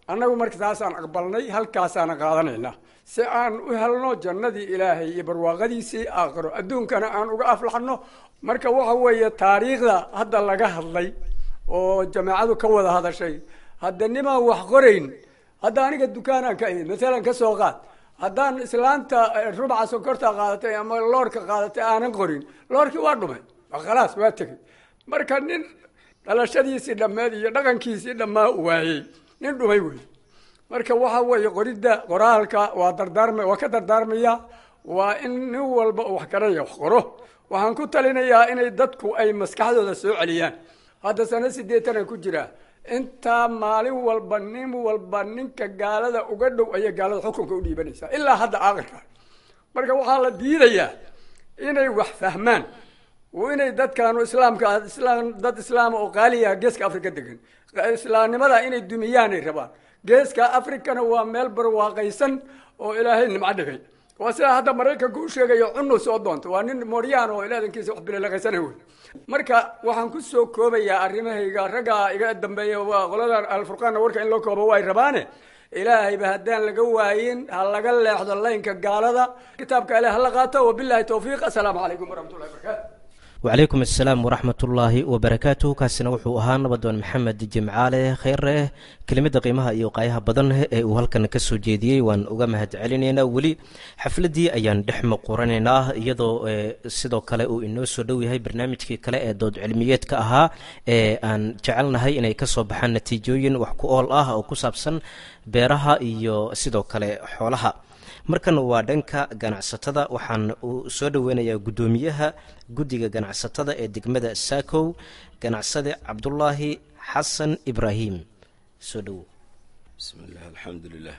S12: annagu marka taasaan aqbalnay halkaasaana qaadanaynaa si aan u helno jannadii ilaahay iyo barwaaqadiisii aakhiro adduunkana aan uga aflaxno marka waxa weeye taariikhda hadda laga hadlay oo jamaacadu ka wada hadashay hadda nimaan wax qorayn hadda aniga dukaanaan ka imid masalan ka soo qaad haddaan islaanta rubca sonkorta qaadatay ama loorka qaadatay aanan qorin loorkii waa dhumay khalaas waa tegey marka nin dhalashadiisii dhammeed iyo dhaqankiisii dhammaa waayey nin dhumay wey marka waxa weeye qoridda qoraalka waa dardaarma waa ka dardaarmaya waa in nin walba uu wax garanaya wax qoro waxaan ku talinayaa inay dadku ay maskaxdooda soo celiyaan hadda sano sideetan ay ku jiraa intaa maalin walba nin walba ninka gaalada uga dhow ayay gaalada xukunka u dhiibanaysaa ilaa hadda aakhirka marka waxaa la diidayaa inay wax fahmaan oo inay dadkaanu islaamka islaam dad islaama oo qaaliyaha geeska afrika degan islaamnimada inay dumiyaanay rabaan geeska afrikana waa meel barwaaqaysan oo ilaahay nimco dhigay waa sidaa hadda maraykanka u sheegayo cunu soo doonta waa nin moryaan oo ilaadankiisa wax bilolaqaysana wey marka waxaan ku soo koobayaa arrimahayga raggaa iga dambeeya waa qoladan alfurqaanna warka in loo koobo way rabaane ilaahayba haddaan laga waayin ha laga leexdo laynka gaalada kitaabka ilaah hala qaato wabilahi towfiiq assalaamu calaykum waraxmatullahi barakatu
S3: wacalaykum assalaam waraxmatullaahi wabarakaatuh kaasina wuxuu ahaa nabadoon maxamed jimcaale kheyre kelimada qiimaha iyo qaayaha badan ee uu halkan ka soo jeediyey waan uga mahad celinaynaa weli xafladdii ayaan dhex muquranaynaa iyadoo sidoo kale uu inoo soo dhow yahay barnaamijkii kale ee dood cilmiyeedka ahaa ee aan jecelnahay inay kasoo baxaan natiijooyin wax ku ool ah oo ku saabsan beeraha iyo sidoo kale xoolaha markan waa dhanka ganacsatada waxaan uu soo dhoweynayaa guddoomiyaha guddiga ganacsatada ee degmada saakow ganacsade cabdulaahi xasan ibraahim soo dhowow
S13: bismillaah alxamdulilah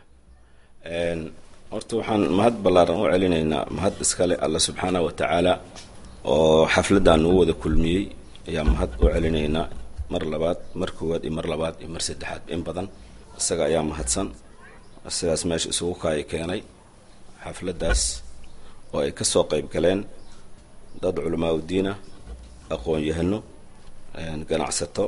S13: horta waxaan mahad ballaaran u celinaynaa mahad iskale alla subxaanah wa tacaala oo xafladdan nuu wada kulmiyey ayaa mahad u celinaynaa mar labaad mar koowaad iyo mar labaad iyo mar saddexaad in badan isaga ayaa mahadsan sidaas meesha isugu kaaya keenay xafladdaas oo ay ka soo qayb galeen dad culamaa udiina aqoon-yahano ganacsato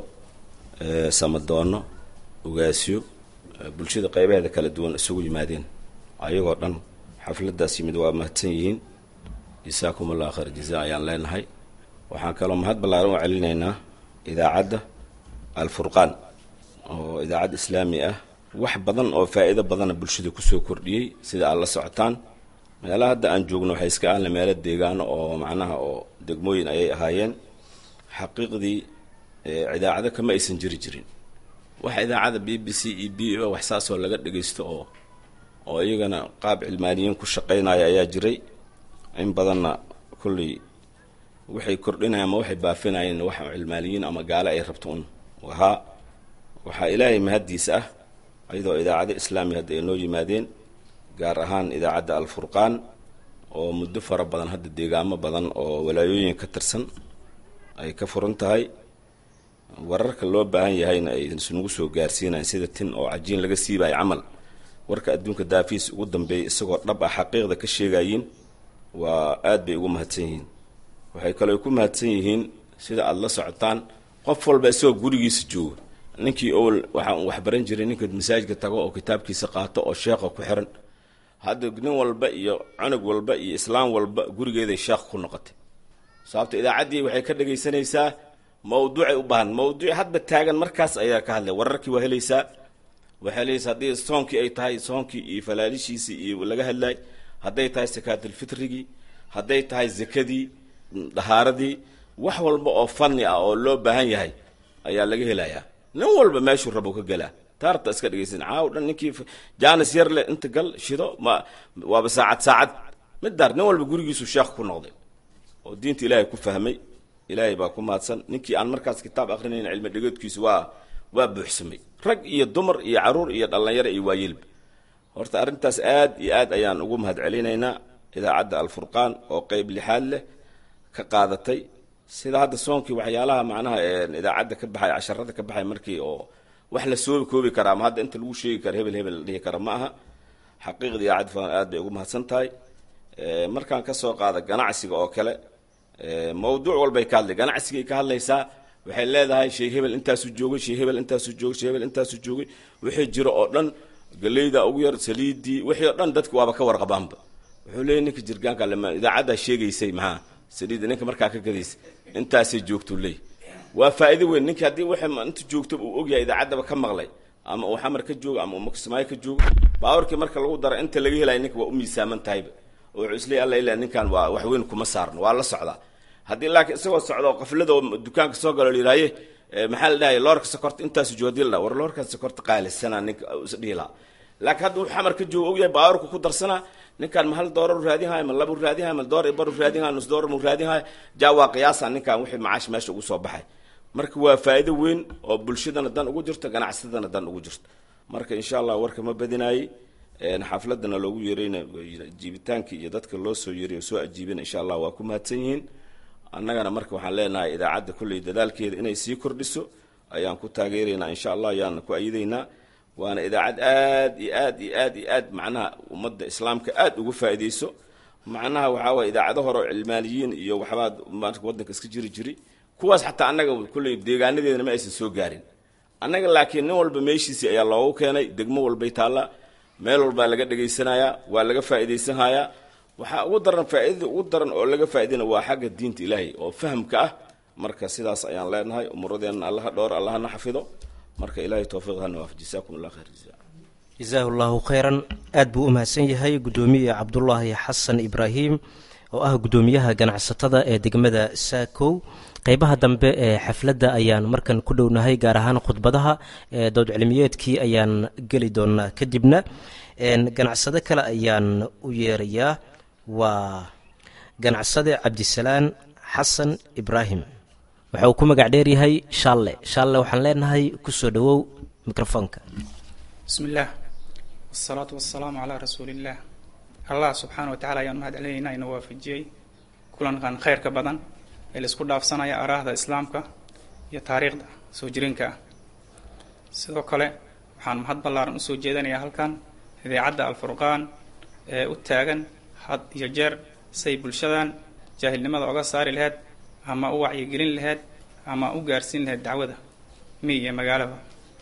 S13: samadoonno ugaasyo bulshada qaybaheeda kala duwan isugu yimaadeen ayagoo dhan xafladdaas yimid waa mahadsan yihiin jasaakum allah khayr jazaa ayaan leenahay waxaan kaloo mahad ballaaran u celinaynaa idaacadda alfurqaan oo idaacad islaami ah wax badan oo faa'iido badana bulshada kusoo kordhiyey sida aad la socotaan meelaha hadda aan joogno waxay iska ahna meelo deegaano oo macnaha oo degmooyin ayay ahaayeen xaqiiqdii idaacado kama aysan jiri jirin wax idaacada b b c e b o wax saasoo laga dhagaysto oo oo iyagana qaab cilmaaniyiin ku shaqaynaya ayaa jiray in badanna kulley waxay kordhinayaan ama waxay baafinayeen wax cilmaaniyiin ama gaale ay rabto un ahaa waxaa ilaahay mahaddiisa ah iyadoo idaacado islaami hadda ay noo yimaadeen gaar ahaan idaacadda alfurqaan oo muddo fara badan hadda deegaamo badan oo walaayooyin ka tirsan ay ka furan tahay wararka loo baahan yahayna ay isnugu soo gaarsiinayan sida tin oo cajiin laga siibayo camal warka adduunka daafiis ugu dambeeyay isagoo dhab ah xaqiiqda ka sheegayiin waa aad bay ugu mahadsan yihiin waxay kaloo ku mahadsan yihiin sida aada la socotaan qof walba isagoo gurigiisa jooga ninkii owel waxaan waxbaran jiray ninka masaajidka tago oo kitaabkiisa qaato oo sheekha ku xiran hadda nin walba iyo cunug walba iyo islaam walba gurigeeday sheekh ku noqotay sababto idaacaddii waxay ka dhagaysanaysaa mawduucay u baahan mawduuc hadba taagan markaas ayaa ka hadlay wararkii waa helaysaa waa helaysaa haddii soonkii ay tahay soonkii iyo falaalishiisii iyo laga hadlay hadday tahay sakaatulfitrigii hadday tahay zakadii dhahaaradii wax walba oo fanni ah oo loo baahan yahay ayaa laga helayaa nin walba meeshuu rabo ka gelaa taarta iska dhegaysan caaw dhan ninkii jaanis yar leh inta gal shido ma waaba saacad saacad midaar nin walba gurigiisu sheekh ku noqday oo diinta ilaahay ku fahmay ilaahay baa ku mahadsan ninkii aan markaas kitaab akrinayn cilmi dhegeedkiisu waa waa buuxsamay rag iyo dumar iyo caruur iyo dhallinyaro iyo waayilba horta arrintaas aad iyo aad ayaan ugu mahad celinaynaa idaacadda alfurqaan oo qeyb lixaad leh ka qaadatay sida hadda soonkii waxyaalaha macnaha idaacadda ka baxay casharada ka baxay markii oo wax la soo koobi karaa ama hadda inta lagu sheegi kara hebel hebel la dhihi kara ma aha xaqiiqda idaacadda fulan aad bay ugu mahadsan tahay markaan kasoo qaada ganacsiga oo kale mawduuc walbay ka hadlay ganacsigay ka hadlaysaa waxay leedahay shay hebel intaasuu joogay shay hebel intaasuu joogay shay hebel intaasuu joogay wixii jiro oo dhan galeyda ugu yar saliidii wixii oo dhan dadku waaba ka warqabaanba wuxuu leeyahy ninka jirgaanka lema idaacaddaa sheegaysay maxaa saliidda ninka markaa ka gadaysa intaasay joogtuu leey waa faa'iido weyn ninka haddii wixii inta joogto uu ogyahay idaacaddaba ka maqlay ama uu xamar ka joogo ama uu maksimaayo ka joogo baawarkii marka lagu daro inta laga helaya ninka waa u miisaaman tahayba oo wuxuu isleeyahy alla ilaa ninkan waa wax weyn kuma saarno waa la socdaa haddii laakiin isagoo socda oo qaflada oo dukaanka soo galo layidhaaye maxaa la dhahaya loorka sokorta intaasu joogo hadii la dhaha war loorka sokorta qaalisana ninka isdhihi lahaa laakiin hadda wuxuu xamar ka joogo ogyahay baawarku ku darsanaa ninkan ma hal doorar raadinhayo ma laba raadinhayo ma door bar raadinhayo nus doorar mu raadinhayo jaa waa qiyaasa ninkan wixii macaash meesha ugu soo baxay marka waa faa'iido weyn oo bulshadana dan ugu jirto ganacsadana dan ugu jirto marka insha allah warka ma badinaayey xafladana loogu yeerayna jiibitaankii iyo dadka loo soo yeeray oo soo ajiibina insha allah waa ku mahadsan yihiin annagana marka waxaan leenahay idaacadda kolley dadaalkeeda inay sii kordhiso ayaan ku taageeraynaa insha allah ayaana ku ayidaynaa waana idaacad aad iyo aad iyo aad iyo aad macnaha ummadda islaamka aad ugu faa'iidayso macnaha waxaa waye idaacado hore oo cilmaaniyiin iyo waxbaa marka waddanka iska jiri jiri kuwaas xataa annaga kolley deegaanadeedana ma aysan soo gaarin annaga laakiin nin walba meeshiisii ayaa loogu keenay degmo walbay taallaa meel walbaa laga dhegaysanayaa waa laga faa'iidaysanhayaa waxaa ugu daran faa'iidada ugu daran oo laga faa'iidayna waa xagga diinta ilaahay oo fahamka ah marka sidaas ayaan leenahay umuradeenna allaha dhowr allahana xafido marka ilaahay towfiiq hana waaf jasaakum allah khayr jazaa
S3: jasaahu llahu khayran aad buu u mahadsan yahay guddoomiye cabdulaahi xasan ibraahim oo ah guddoomiyaha ganacsatada ee degmada saakow qeybaha dambe ee xafladda ayaan markan ku dhownahay gaar ahaan khudbadaha ee dood cilmiyeedkii ayaan geli doonaa kadibna ganacsado kale ayaan u yeerayaa waa ganacsade cabdisalaan xasan ibraahim waxa uu ku magac dheeryahay shaalle shaalle waxaan leenahay kusoo dhowow mikrofoonka
S14: bismi illaah wasalaatu wasalaamu calaa rasuuliillaah allah subxaana wa tacala ayaan mahad celinaynaa ina waafajiyey kulankan khayrka badan ee laisku dhaafsanaya araahda islaamka iyo taariikhda soo jireenka ah sidoo kale waxaan mahad ballaaran usoo jeedanayaa halkan idaacadda alfurqaan ee u taagan had iyo jeer say bulshadan jaahilnimada oga saari laheyd ama u wacyigelin laheyd ama u gaarsiin laheyd dacwada miy iyo magaalaba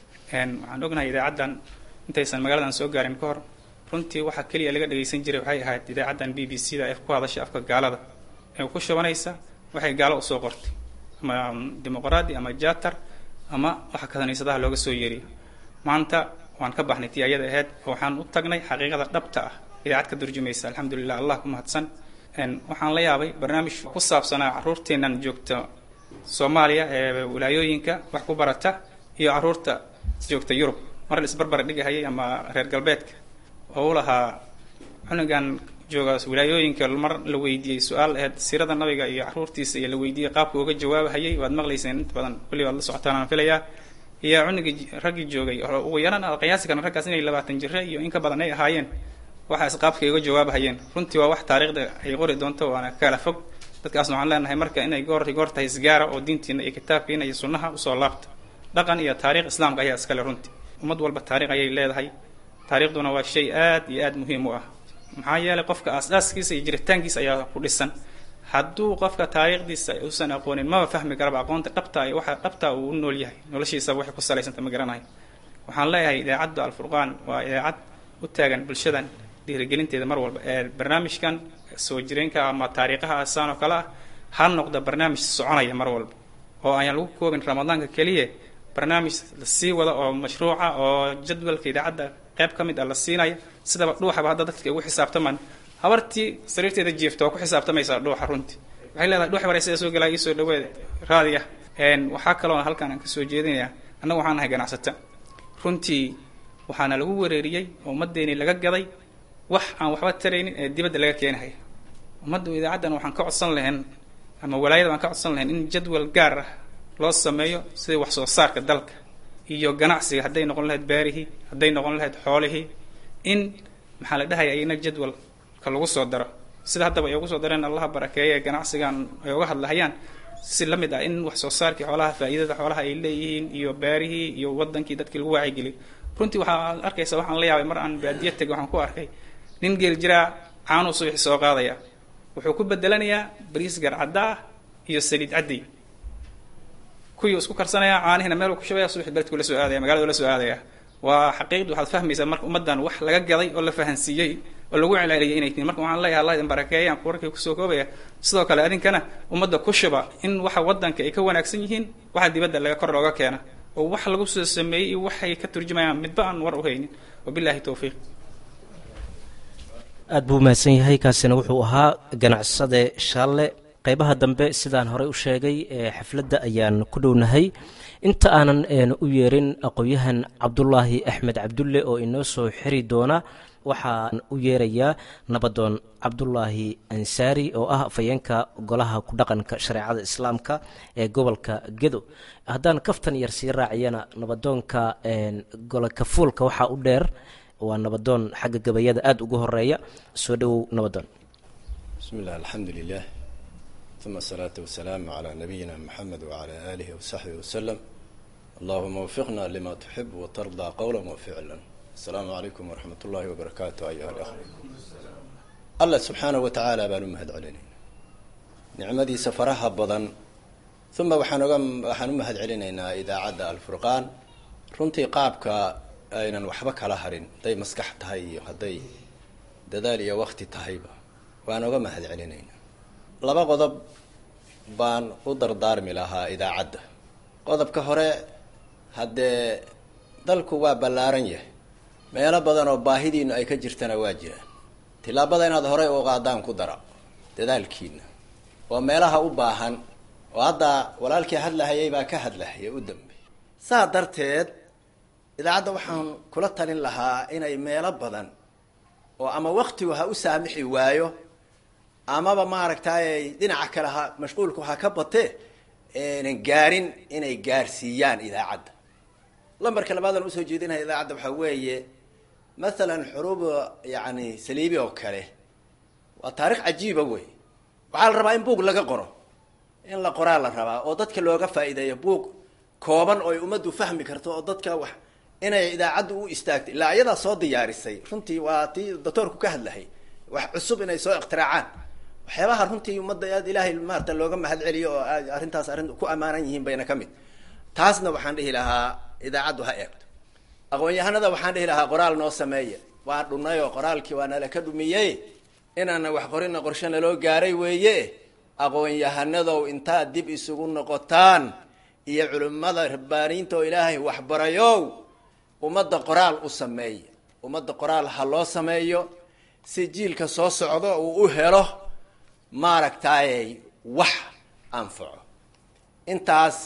S14: waxaan ognahay idaacaddan intaysan magaaladan soo gaarin ka hor runtii waxaa keliya laga dhagaysan jiray waxay ahayd idaacaddan b b c da ee ku hadashay afka gaalada ee ku shubanaysa waxay gaalo usoo qortay ama dimuqraadi ama jatar ama waxa kaniisadaha looga soo yeeriyo maanta waan ka baxnay tii ayada ahayd oo waxaan u tagnay xaqiiqada dhabta ah idaacad ka durjumaysa alxamdulilah allah ku mahadsan waxaan la yaabay barnaamij ku saabsanaa caruurteennan joogta soomaaliya ee wilaayooyinka wax ku barata iyo caruurta joogta yurub mar la isbarbar dhigahayay ama reer galbeedka oo u lahaa cunugan jooga wilaayooyinka mar la weydiiyey su-aal aheyd siirada nabiga iyo caruurtiisa iyo la weydiiyey qaabka uga jawaabahayay waad maqlayseen inta badan kulli waad la socotaan aan filayaa iyo cunugii raggii joogay ugu yaran aad qiyaasi karna raggaas inay labaatan jire iyo in ka badan ay ahaayeen waxaas qaabkay uga jawaabahayeen runtii waa wax taariikhda ay qori doonto waana kala fog dadkaasna waxaan leenahay marka inay goor goor tahay isgaara oo diintiina iyo kitaabkiina iyo sunnaha usoo laabta dhaqan iyo taariikh islaamka ayaa iskale runtii ummad walba taariikh ayay leedahay taariikhduna waa shay aad iyo aad muhiim u ah maxaa yeelay qofka aas-aaskiisa iyo jiritaankiisa ayaa ku dhisan hadduu qofka taariikhdiisa uusan aqoonin maba fahmi karaba aqoonta dhabta ay waxa dhabta uu u nool yahay noloshiisaba waxay ku salaysanta ma garanayo waxaan leeyahay idaacadda alfurqaan waa idaacad u taagan bulshadan dhiirigelinteeda mar walba ee barnaamijkan soo jireenka ama taariikhaha asaan oo kale ah ha noqda barnaamij soconaya mar walba oo ayaan lagu koobin ramadaanka keliya barnaamij la sii wada oo mashruuca oo jadwalka idaacadda qayb ka mid ah la siinaya sidaba dhuuxaba hadda dadka ugu xisaabtamaan habartii sariirteeda jiifta waa ku xisaabtamaysaa dhuuxa runtii waxay leedahay dhuux bare sida soo galaa iisoo dhaweed raadiya waxaa kaloo halkaan aan kasoo jeedinayaa annagu waxaan nahay ganacsata runtii waxaana lagu wereeriyey oo ummaddeeni laga gaday wax aan waxba taraynin ee dibadda laga keenahay ummaddu idaacaddan waxaan ka codsan lahayn ama walaayada waan ka codsan lahayn in jadwal gaar ah loo sameeyo sidii wax soo saarka dalka iyo ganacsiga hadday noqon lahayd beerihii hadday noqon lahayd xoolihii in maxaa la dhahaya ayna jadwalka lagu soo daro sida haddaba ay ugu soo dareen allaha barakeeye ganacsigan ay uga hadlahayaan si la mid ah in wax soo saarkii xoolaha faa'iidada xoolaha ay leeyihiin iyo beerihii iyo wadankii dadkii lagu waacigeliyo runtii waxaa arkaysa waxaan la yaabay mar aan baadiya tegay waxaan ku arkay nin geel jiraa caanuu subaxi soo qaadaya wuxuu ku bedelanayaa bariis garcadda ah iyo saliid cadday kuwii isku karsanaya caanihina meel ku shubaya subaxi beledku la soo aadaya magaalada la soo aadaya waa xaqiiqdi waxaad fahmaysaa marka ummaddan wax laga gaday oo la fahansiiyey oo lagu celceliyay inay tihin marka waxaan leeyahay allah idin barakeeyaan warkii kusoo koobaya sidoo kale adinkana ummadda ku shuba in waxa waddanka ay ka wanaagsan yihiin waxa dibadda laga kor looga keena oo wax lagu soo sameeyey iyo waxay ka turjumayaan midba aan war u haynin wabillahi towfiiq
S3: aad buu mahadsan yahay kaasina wuxuu ahaa ganacsade shaalle qaybaha dambe sidaan horey u sheegay ee xafladda ayaan ku dhownahay inta aanan u yeerin aqoon-yahan cabdulaahi axmed cabdulle oo inoo soo xiri doona waxaan u yeerayaa nabadoon cabdulaahi ansaari oo ah afayeenka golaha ku dhaqanka shareecada islaamka ee gobolka gedo haddaan kaftan yar sii raaciyana nabadoonka golokafuulka waxaa u dheer waa nabadoon xagga gabayada aada ugu horeeya soo dhowow nabadoon
S15: bismi illah alxamdu lilah uma asalaatu wasalaamu calaa nabiyina moxamed wacalaa aalihi wasaxbihi wasalam allahuma wafiqna lima tuxib watardaa qowla waficlan asalaamu calaykum waraxmat ullahi wabarakaatu ayuha alikhwa allah subxaanahu wa tacaala baan u mahad celinayna nicmadiisa faraha badan uma waxaan oga waxaan u mahad celinaynaa idaacadda alfurqaan runtii qaabka aynan waxba kala harin hadday maskax tahay iyo hadday dadaal iyo wakti tahayba waan oga mahad celinaynaa laba qodob baan u dardaarmi lahaa idaacadda qodobka hore haddee dalku waa ballaaran yahay meelo badan oo baahidiinu ay ka jirtana waa jiraan tillaabada inaad horey u qaadaan ku dara dadaalkiina oo meelaha u baahan oo hadda walaalkii hadlahayay baa ka hadlahaya u dambey saa darteed idaacadda waxaan kula talin lahaa inay meelo badan oo ama waktigu ha u saamixi waayo amaba maaragtay dhinaca kale ha mashquulku ha ka batee nan gaarin inay gaarsiiyaan idaacadda lambarka labaadan usoo jeedinaya idaacadda waxaa weeye mathalan xuruub yani saliibi oo kale waa taarikh cajiiba wey waxaa la rabaa in buug laga qoro in la qoraa la rabaa oo dadka looga faa'iideeyo buug kooban oo ay ummaddu fahmi karto oo dadka wax inay idaacaddu u istaagto ilaa iyadaa soo diyaarisay runtii waa tii doctoorku ka hadlahay wax cusub inay soo ikhtiraacaan waxyaabaha runtii ummadda aad ilaahay maarata looga mahad celiyo oo arrintaas arrin ku ammaanan yihiin bayna ka mid taasna waxaan dhihi lahaa idaacaddu ha eegto aqoon-yahanada waxaan dhihi lahaa qoraal noo sameeya waa dhunay oo qoraalkii waa nala ka dhumiyey inaana wax qorina qorshe naloo gaaray weeye aqoon-yahanadow intaad dib isugu noqotaan iyo culimmada rabbaaniinta oo ilaahay waxbarayow ummadda qoraal u sameeya ummadda qoraal ha loo sameeyo si jiilka soo socdo uu u helo maaragtay wax anfaco intaas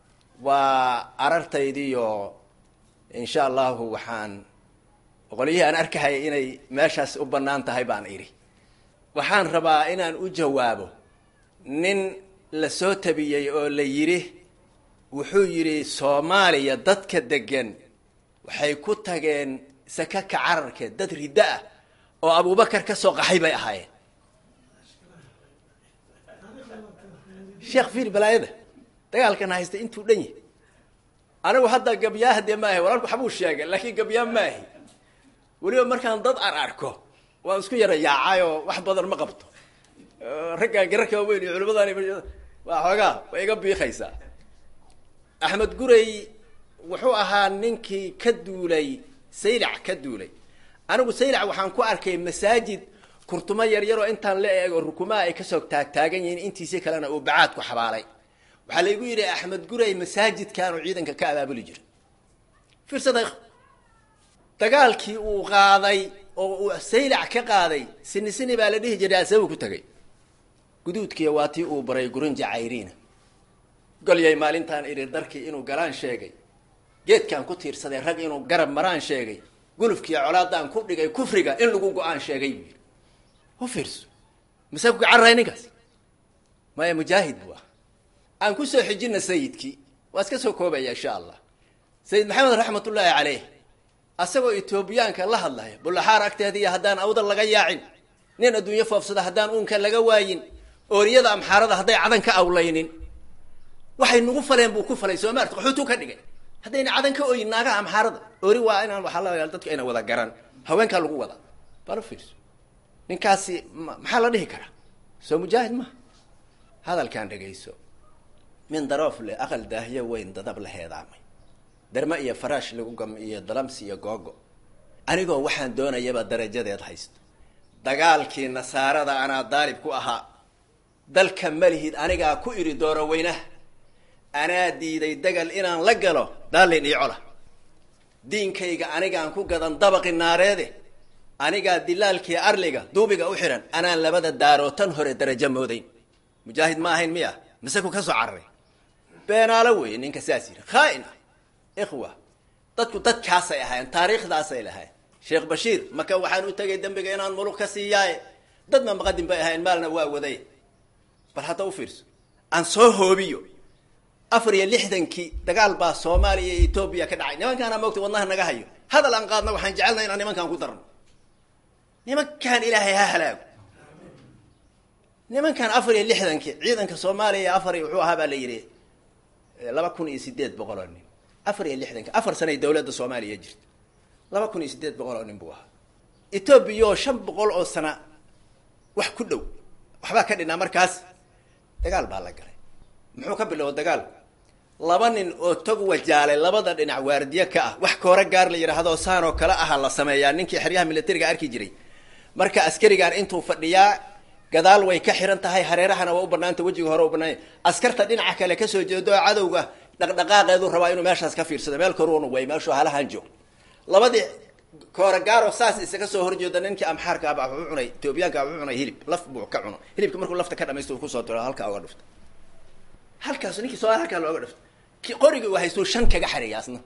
S15: waa arartaydiiyo insha allahu waxaan qolyihii aan arkahaya inay meeshaas u bannaan tahay baan idhi waxaan rabaa inaan u jawaabo nin la soo tabiyey oo la yidhi wuxuu yidhi soomaaliya dadka degan waxay ku tageen saka ka cararkeed dad riddo ah oo abubakar ka soo qaxay bay ahaayeen sheekh fiil balaayada dagaalkan haysta intuu dhan yahy anigu hadda gabyaha dee maahi walaalku waxbuu sheegay laakiin gabyaa maahi weliba markaan dad ar arko waan isku yara yaacay oo wax badan ma qabto raggaan gararka waaweyn iyo culimadaan waa xoogaa way iga biikaysaa axmed gurey wuxuu ahaa ninkii ka duulay saylac ka duulay anigu saylac waxaan ku arkay masaajid kurtumo yaryaroo intaan la eego rukumaha ay kasoo taagtaagan yihiin intiisi kalena uu bacaad ku xabaalay waxaa laygu yidhi axmed gurey masaajidkaanu ciidanka ka abaabuli jira fiirsada dagaalkii uu qaaday oo uu saylac ka qaaday sini sini baa la dhihi jiray asabu ku tegay guduudkiiya waa tii uu baray gurunja cayriina golyay maalintaan idhi darkii inuu galaan sheegay geedkaan ku tiirsaday rag inuu garab maraan sheegay gulufkiiyo colaadaan ku dhigay kufriga in lagu go-aan sheegay buu yidhi u fiirso masee ku gacarray ninkaas maya mujaahid buu ah aan kusoo xijina sayidkii waa iska soo koobaya insha allah sayid maxamed raxmatullaahi caleyh asagoo etoobiyaanka la hadlaya bullaxaar agteediiyo haddaan awdal laga yaacin nin adduunyo foofsada haddaan uunka laga waayin ooriyada amxaarada hadday cadan ka awlaynin waxay nagu faleen buu ku falay soomaarta qaxuutuu ka dhigay haddayna cadan ka oyin naagaha amxaarada oori waa inaan waxaa la dadku ayna wada garan haweenkaa lagu wadaa balo fiirso ninkaasi maxaa la dhihi karaa soo mujaahid maha hadalkaan dhegayso min daroof leh aqal daahyo weyn dadab la heedaamay derme iyo faraash lagu gam iyo dalamsi iyo googo anigoo waxaan doonayaba darajadeed haysto dagaalkii nasaarada anaa daalib ku ahaa dalka malihid anigaa ku idhi dooro weynaha anaa diiday dagal inaan la galo daalin iyo cola diinkayga anigaan ku gadan dabaqi naareede anigaa dilaalkii arliga duubiga u xihan anaan labada daaroo tan hore darajo moodayn mujaahid ma ahayn miya mise ku ka soo cararay beenaalo weeye ninka saas yidhi khaa-in ah ikhwa dadku dadkaasay ahaayeen taariikhdaasay lahayn sheekh bashiir maka waxaan u tegay dembiga inaan mulug ka siiyaaye dadna maqadin bay ahayn maalna waa waday bal hadda u fiirso aan soo hoobiyo afar iyo lixdankii dagaal baa soomaaliya iyo etoobiya ka dhacay nimankaana moogta wadnaha naga hayo hadal aan qaadna waxaan jecelnay inaan nimankaan ku darno nimankaan ilaahay ha halaago nimankan afar iyo lixdankii ciidanka soomaaliya afar iyo wuxuu ahaa baa la yidhi laba kun iyo sideed boqol oo nin afar iyo lixdanki afar sanay dawladda soomaaliya jirta laba kun iyo sideed boqol oo nin buu ahaa etoobiya oo shan boqol oo sana wax ku dhow waxbaa ka dhinaa markaas dagaal baa la galay muxuu ka bilowo dagaal laba nin oo tog wajaalay labada dhinac waardiye ka ah wax koora gaar la yidhaahdo saan oo kale aha la sameeyaa ninkii xeryaha militariga arki jiray marka askarigaan intuu fadhiyaa gadaal way ka xiran tahay hareerahana waa u banaanta wejiga hore u banaanya askarta dhinaca kale kasoo jeedo oo cadowga dhaqdhaqaaqeedu rabaa inuu meeshaas ka fiirsado meel karuunu way meeshuu halahan joog labadii kooragaaro saas isaga soo horjeeda ninkii amxaarka aba wuxuu cunay etoobiyaanka wuxuu cunay hilib laf buu ka cuno hilibka markuu lafta ka dhamaysto uu kusoo diro halkaa oga dhufta halkaas ninkii soo halkaa looga dhufta ki qorigii waa haystuu shan kaga xareeya asna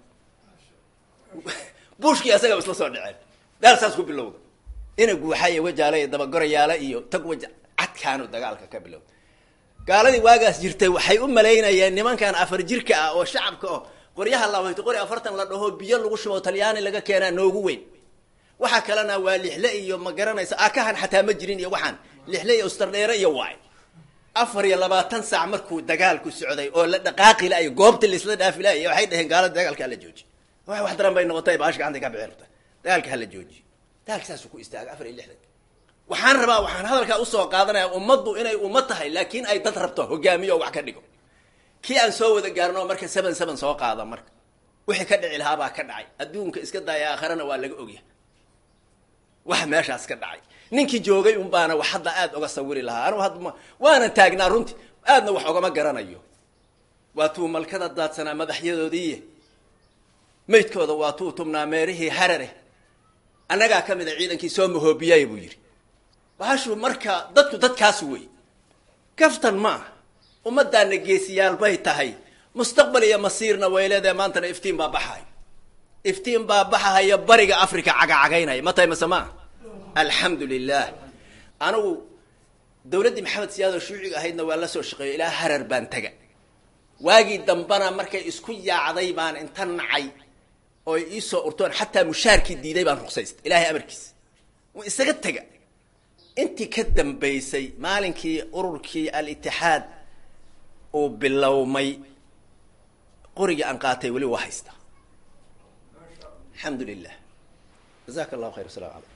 S15: buushkii asagaba isla soo dhaceen daal saas ku bilowda ina guuxaya wajaala iyo dabagorayaala iyo tag waja cadkaanu dagaalka ka bilowda gaaladii waagaas jirtay waxay u malaynayeen nimankan afar jirka ah oo shacabka oh qoryaha labayto qori afartan la dhaho biyo lagu shubo talyaani laga keenaa noogu weyn waxaa kalena waa lixle iyo ma garanaysa akahan xataa ma jirin iyo waxaan lixle iyo ustardheere iyo waay afar iyo labaatan saac markuu dagaalku socday oo la dhaqaaqi la-ay goobta laisla dhaafi la-ay waxay dhaheen gaalada dagaalka hala jooji wax wax daran bay noqotay baash gacantay ka bixi rabta dagaalka hala jooji dagaalka saasuu ku istaagay afar iyo lixdan waxaan rabaa waxaan hadalkaa usoo qaadanaya ummaddu inay ummad tahay laakiin ay dad rabto hogaamiyo oo wax ka dhigo kii aan soo wada gaarno marka seven seven soo qaada marka wixii ka dhici lahaa baa ka dhacay adduunka iska daaya aakharana waa laga ogyahay wax meeshaas ka dhacay ninkii joogay un baana wax hadda aada oga sawiri lahaa anugu hadda waanan taagnaa runtii aadna wax ogama garanayo waa tuu malkada daadsanaa madaxyadoodiiye maydkooda waa tuu tumnaa meerihii harare annagaa ka mid a ciidankii soo mahoobiyay buu yidhi bahashu marka dadku dadkaas wey kaftan ma ah ummadaana geesiyaal bay tahay mustaqbal iyo masiirna way leedahay maantana iftiin baa baxahay iftiin baa baxahaya bariga africa cagacagaynaya ma tahay mase maa alxamdu lilah anigu dawladdii maxamed siyaad oo shuuciga ahaydna waa la soo shaqeeyo ilaa harar baan tega waagii dambana markay isku yaacday baan inta nacay oo iisoo urtoon xataa mushaarkii diiday baan ruqsaystay ilaahay amarkiisa wa isaga tega intii ka dambaysay maalinkii ururkii al-itixaad uu bilowmay qorigii aan qaatay weli waa haystaa alxamdu lilah jazaka allahu khayr wasalam aleykum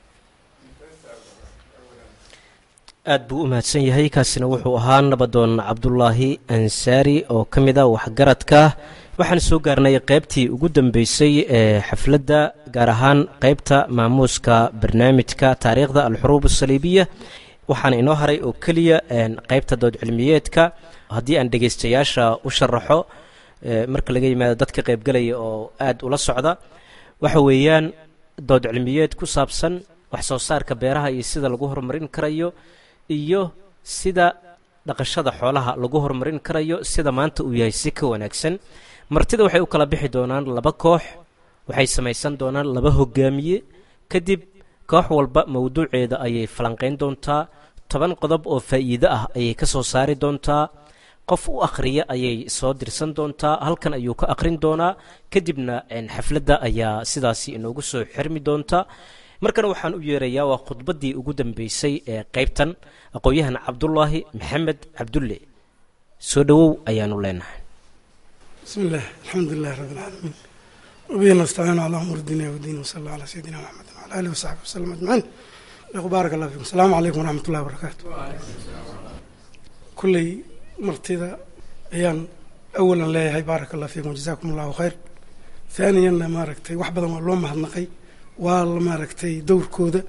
S3: aad buu u mahadsan yahay kaasina wuxuu ahaa nabadoon cabdulaahi ansaari oo ka mid a waxgaradka waxaan soo gaarnay qaybtii ugu dambeysay ee xafladda gaar ahaan qaybta maamuuska barnaamijka taariikhda alxuruub asaliibiya waxaana inoo haray oo keliya qaybta dood cilmiyeedka haddii aan dhegaystayaasha u sharaxo marka laga yimaado dadka qaybgalaya oo aad ula socda waxa weeyaan dood cilmiyeed ku saabsan wax soo saarka beeraha iyo sida lagu horumarin karayo iyo sida dhaqashada xoolaha lagu horumarin karayo sida maanta uu yahay si ka wanaagsan martida waxay u kala bixi doonaan laba koox waxay samaysan doonaan laba hogaamiye kadib koox walba mawduuceeda ayay falanqayn doontaa toban qodob oo faa'iido ah ayay ka soo saari doontaa qof u akhriya ayay soo dirsan doontaa halkan ayuu ka akhrin doonaa kadibna xafladda ayaa sidaasi inoogu soo xirmi doonta markana waxaan u yeerayaa waa khudbaddii ugu dambeysay ee qaybtan aqoon-yahan cabdulaahi maxamed cabdulle soo dhowow ayaanu leenahay
S16: bismi illah alxamdu lilahi rabi alcaalamiin wabihi nastaciinu calaa umuur dunya wadiin wasala allah calaa sayidina maxamed wala alihi wasaxbi wasalam ajmaciin sheekhu baarak allah fikum asalaamu calaykum waraxmat ullahi wabarakaatu kulley martida ayaan awalan leeyahay baaraka allah fiikum wajazaakum allahu khayr haaniyanna maaragtay wax badan waa loo mahadnaqay waa la maaragtay dowrkooda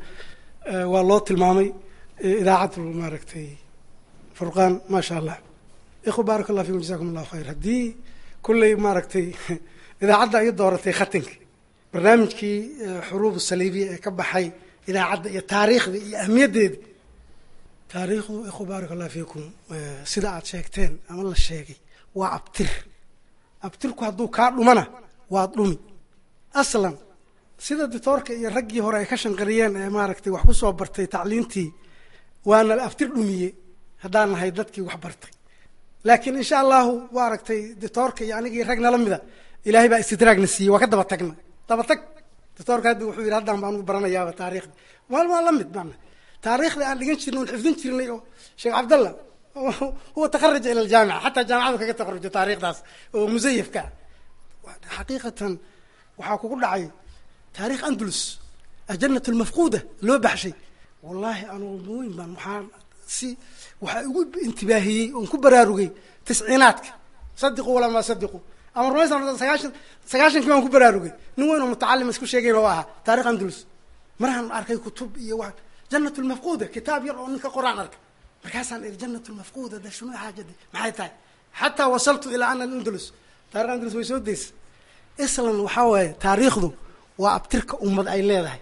S16: waa loo tilmaamay idaacaddu maaragtay furqaan maa sha allah ikhwa baaraka allah fiikum jazakum allahu khayr haddii kulley maaragtay idaacadda ay dooratay khatinka barnaamijkii xuruub saliibiya ee ka baxay idaacadda iyo taariikhda iyo ahmiyaddeeda taariikhdu ikhwa baaraka allah fiikum sida aad sheegteen ama la sheegay waa abtir abtirku hadduu kaa dhumana waad dhumi aslan sida ditoorka iyo raggii hore ay ka shanqariyeen ee maaragtay wax kusoo bartay tacliintii waana la aftir dhumiye haddaan nahay dadkii wax bartay laakiin insha allahu maaragtay ditoorka iyo anigii rag nala mida ilaahay baa istidraagna siiyey waa ka daba tagna daba tag ditoorka hadda wuxuu yidhi haddaan baan ugu baranayaaba taariikhda maal waa la mid maana taariikhda aan dhigan jirnay oon xifdin jirnay oo sheekh cabdallah huwa takharaja ila aljaamica xataa jaamicadu kaga takharujo taariikhdaas oo musayafka xaqiiqatan waxaa kugu dhacay taarikh andalus ajanat lmafquuda loo baxshay wallaahi anugu weyn baan waxaa si waxaa igu intibaahiyey oon ku baraarugay tisciinaadka sadiqu walaa maa sadiqu ama rumaysan sagaashan sagaashankii baan ku baraarugay nin weyn oo mutacalima isku sheegayn oo ahaa taarikh andalus maraan arkay kutub iyo wa janat lmafquuda kitaab yar oo ninka qoraan arkay markaasaan iri janat lmafquuda de shunu xaajada maxay tahay xataa wasaltu ilaa ana andalus taarikh andalus way soo deysa islan waxaa waaye taariikhdu waa abtirka ummad ay leedahay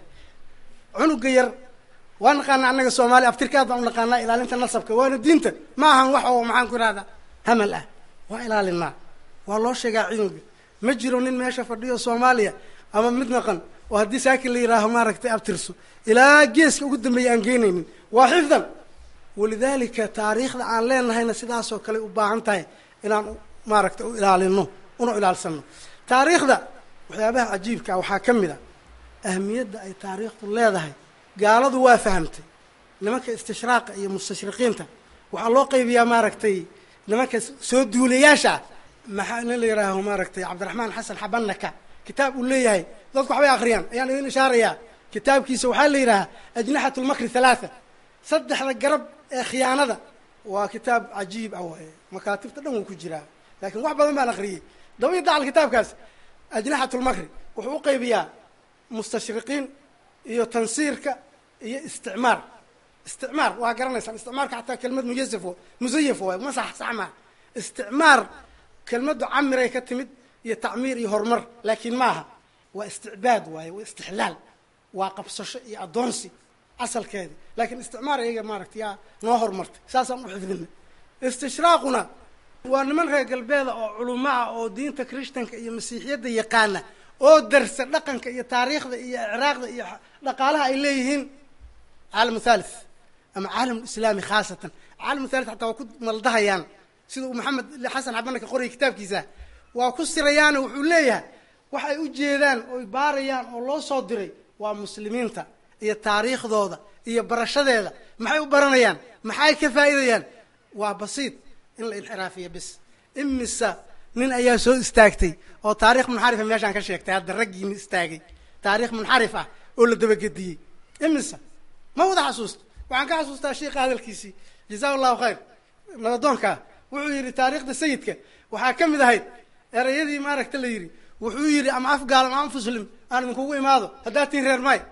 S16: cunuga yar waa naqaanaa annaga soomaaliya abtirka aad baan u naqaanaa ilaalinta nasabka waana diinta ma ahan wax oo maxaan ku ihahdaa hamal ah waa ilaalinaa waa loo sheegaa cunuga ma jiro nin meesha fadhiyo soomaaliya ama mid naqan oo haddii saakin la yihaaho maaragtay abtirso ilaa geeska ugu dambeeya aan geynaynin waa xifdan walidaalika taariikhda aan leenahayna sidaasoo kale u baahan tahay inaan maaragtay u ilaalino una ilaalsano taariikhda waxyaabaha cajiibkaa waxaa ka mid a ahmiyadda ay taariikhdu leedahay gaaladu waa fahamtay nimanka istishraaqa iyo mustashriqiinta waxaa loo qaybiyaa maaragtay nimanka soo duulayaasha ah maxaa nin la yihaaho maaragtay cabdiraxmaan xasan xabanaka kitaab uu leeyahay dadku waxbay akriyaan ayaan idin ishaarayaa kitaabkiisa waxaa la yidhahaa ajnaxat lmakri halaatha saddexda garab ee khiyaanada waa kitaab cajiib ah waaye makaatibta dhan wuu ku jiraa laakiin wax badan baan akriyey daba iyo dacal kitaabkaas ajnaxat lmakri wuxuu u qaybiyaa mustashriqiin iyo tansiirka iyo isticmaar isticmaar waa garanaysaan isticmaarka xataa kelmad muyasaf musayaf waay ma sax sax maa isticmaar kelmaddu camiray ka timid iyo tacmiir iyo horumar laakiin maaha waa isticbaad waaye waa istixlaal waa qabsasho iyo addoonsi asalkeedi laakiin isticmaar iyaga maaragtay yaa noo horumartay saasaan u xifdina istishraaquna waa niman reer galbeeda oo culuma ah oo diinta christanka iyo masiixiyadda yaqaana oo darsa dhaqanka iyo taariikhda iyo icraaqda iyo dhaqaalaha ay leeyihiin caalamu thalith ama caalam islaami khaasatan caalam thalith xataa waa ku maldahayaan sida uu maxamed xasan xabanaka qoraya kitaabkiisa waa ku sirayaano wuxuu leeyahay waxa ay u jeedaan oy baarayaan oo loo soo diray waa muslimiinta iyo taariikhdooda iyo barashadeeda maxay u baranayaan maxay ka faa'iidayaan waa basiid in la inxiraafiyo bis imisa nin ayaa soo istaagtay oo taarikh munxarifa meeshaan ka sheegtay hadda raggiini istaagay taarikh munxarif ah oo la dabagediyey imisa ma wada xasuusto waxaan ka xasuustaa sheikha hadalkiisii jazaa allahu khayr nabadoonka wuxuu yidhi taariikhda sayidka waxaa ka mid ahayd erayadii maaragta la yidhi wuxuu yidhi ama afgaal ama anfuslim aan idinkugu imaado haddaad tiin reer may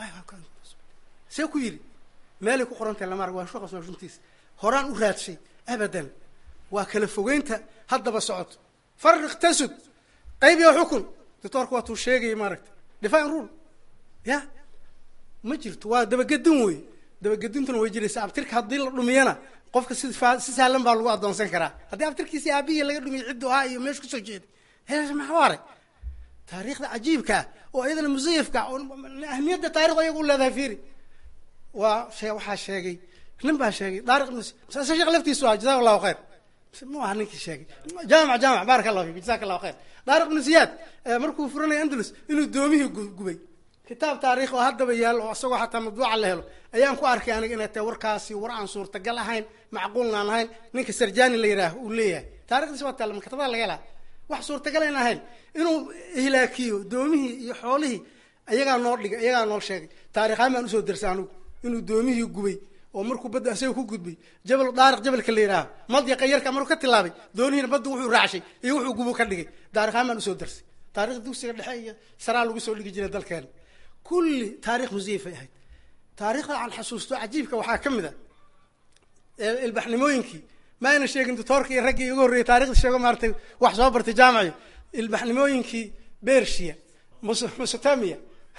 S16: see ku yidhi meelay ku qorantahay lama arg waa shuqas waa runtiis horaan u raadshay abadan waa kala fogeynta haddaba socoto fariq tasud qayb iyo xukun doctoorka waatuu sheegaya maaragta define rule ya ma jirto waa dabagedin wey dabagedintuna way jiraysa abtirka haddii la dhumiyana qofka si si sahlan baa lagu addoonsan karaa haddii abtirkiisi aabihii laga dhumiyo ciddu ahaa iyo meesha kusoo jeeday he maxaa aray taariikhda cajiibka ah oo iyadana musayafka oo ahmiyadda taarikhda ayaga u leedahay fiiri waa shee waxaa sheegay nin baa sheegay daariq ibn se sheekh laftiisu ah jazaka allahu khayr mu aha ninkii sheegay jaamic jaamic baaraka allahu fik jazaka allahu khayr daariq ibnu ziyaad markuu furanaya andalus inuu doomihii gubay kitaab taarikh oo haddaba yaalo oo isagoo xataa madbuuca la helo ayaan ku arkay aniga inay tahay warkaasi war aan suurtagal ahayn macquulna aan ahayn ninka sarjani la yidhaah uu leeyahay taarikhdiisi waa taalla maktabada laga helaa wax suurtagal ayn ahayn inuu ihlaakiyo doomihii iyo xoolihii iyagaa noo dhigay iyagaa noo sheegay taarikhaan baan usoo dersay anugu inuu doomihii gubay oo markuu badda asaga ku gudbay jabal daariq jabalka la yidhaaho madyaqa yarka maruu ka tilaabay doonihiina badda wuxuu raacshay iyo wuxuu gubo ka dhigay taarikhaan baan usoo darsay taarikhda dugsiga dhexe iyo saraa lagu soo dhigi jiray dalkeena kulli taarikh musiyafay ahayd taarikhda aan xasuusto cajiibka waxaa ka mid a ilbaxnimooyinkii ma ayna sheegin doctoorka iyo raggii igu horreeyay taarikhda sheego maaratay wax soo bartay jaamaci ilbaxnimooyinkii bersia mesotamia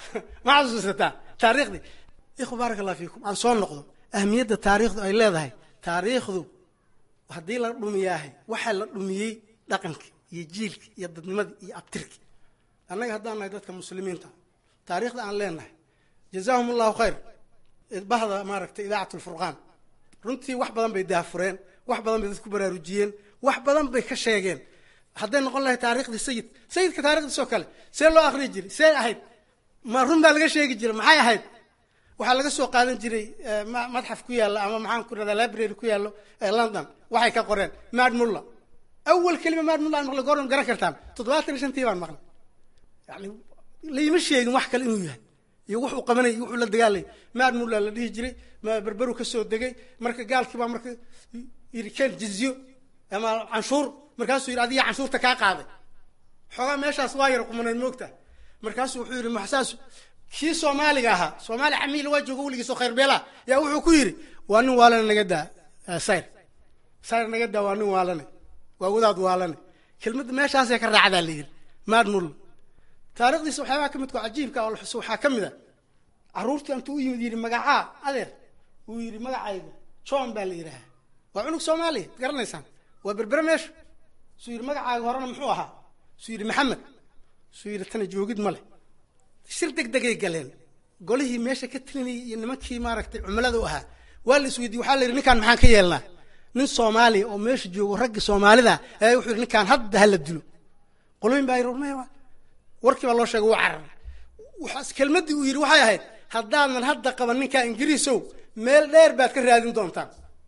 S16: ma xasuusataa taariikhdii ikhwa baaraka allah fiikum aan soo noqdo ahmiyadda taariikhdu ay leedahay taariikhdu haddii la dhumiyaahay waxaa la dhumiyey dhaqankii iyo jiilkii iyo dadnimadii iyo abtirkii annaga haddaan nahay dadka muslimiinta taariikhda aan leenahay jazaahum allahu khayr bahda maaragtay idaacat lfurqaan runtii wax badan bay daafureen wax badan bay dadku baraarujiyeen wax badan bay ka sheegeen hadday noqon lahay taariikhdii sayid sayidka taarikhdiisoo kale see loo akriyi jiray see ahayd ma run baa laga sheegi jiray maxay ahayd waxaa laga soo qaadan jiray madxaf ku yaalla ama maxaan ku rahdaa library ku yaallo london waxay ka qoreen mad mulla awal kelima mad mulla aan maqlay goordan garan kartaan toddobaatan iyo shantii baan maqlay yani layma sheegin wax kale inuu yahay iyo wuxuu qabanayay wuxuu la dagaalayay mad mulla la dhihi jiray berberu ka soo degay marka gaalkii baa marka yidhi ken jizyo ama canshuur markaasuu yidhi adiga canshuurta kaa qaaday xoogaa meeshaas waa yar qumaneed moogta markaasuu wuxuu yidhi maxsaas kii soomaaliga ahaa soomaali xamiil waa joogo weligiisoo khayr beela yaa wuxuu ku yidhi waa nin waalane naga daa sayr sayr naga daa waa nin waalane waa wadaad waalane kelmadda meeshaasay ka raacdaa la yidhi maad mulla taarikhdiisa waxyaabaha ka midka cajiibka oo la xuso waxaa ka mid a carruurtii intuu u yimid yidhi magacaa adeer uu yidhi magacayga john baa la yidhaahaa waa cunug soomaaliya garanaysaan waa berbere meesha suu yidhi magacaaga horena muxuu ahaa suu yidhi maxamed suu yidhi tana joogid ma leh shir deg degay galeen golihii meesha ka telinayay iyo nimankii maaragtay cumilada u ahaa waa la isweydiye waxaa la yidhi ninkaan maxaan ka yeelnaa nin soomaaliya oo meesha joogo raggi soomaalida ayaa wuxuu yidhi ninkaan hadda hala dilo qolooyin baa yidhi maya warkii baa loo sheegay wuu cararay waxaas kelmaddii uu yidhi waxay ahayd haddaadan hadda qaban ninkaa ingiriisow meel dheer baad ka raadin doontaan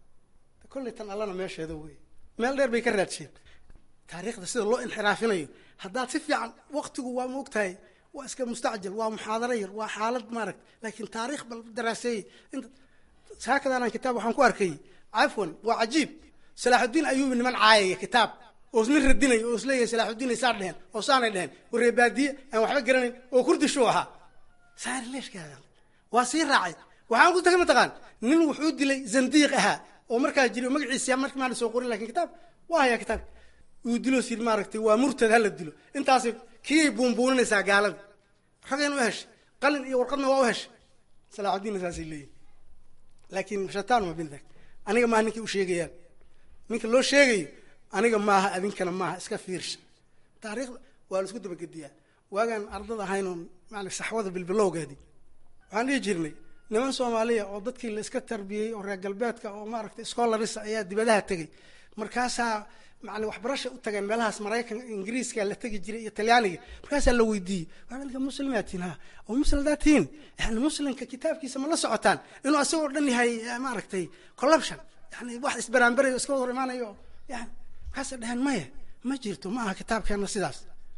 S16: kolley tan allana meesheeda wey meel dheer bay ka raadsheen taariikhda sida loo inxiraafinayo haddaad si fiican waktigu waa ma ogtahay waa iska mustacjal waa muxaadaro yar waa xaalad maaragta laakiin taariikh bal daraaseeyey inta saakadaanaan kitaab waxaan ku arkayay cafwan waa cajiib salaaxudiin ayuubi niman caayaya kitaab oo nin radinaya oo isleeyahay salaaxudiin ay saa dheheen oo saanay dheheen oo reebaadiye aan waxba garanayn oo kurdishuu ahaa saari leeshkaada waa sii raacay waxaan ku tagay mataqaan nin wuxuu dilay zandiiq ahaa oo markaa jiray oo magaciisa markii maan soo qorin lakin kitaab waa hayaa kitaab uu dilo sir maaragtay waa murtad hala dilo intaas kiyay buunbuuninaysaa gaalada ragayna u heshay qalin iyo warqadna waa u heshay salaaxudiinna saasay leeyihin laakiin shataan ma bindak aniga maaha ninkay u sheegayaan ninka loo sheegayo aniga maaha adinkana maaha iska fiirsha taariikhda waa la isku dabagediyaa waagaan ardada ahayn oo maana saxwada bilbilowgeedii waxaan dhihi jirnay niman soomaaliya oo dadkii la iska tarbiyey oo reer galbeedka oo maaragtay scholarisa ayaa dibadaha tegey markaasaa macni waxbarasha u tageen meelahaas maraykan ingiriiska la tegi jiray iyo talyaaniga markaasaa la weydiiyey waadalka muslimaa tihin ha oo muslim hadaa tihiin yani muslimka kitaabkiisa ma la socotaan inuu asagoo dhan yahay maaragtay corruption yani wax isbaraanbarayo iska hor imaanayo yani markaasay dheheen maya ma jirto ma aha kitaabkeena sidaas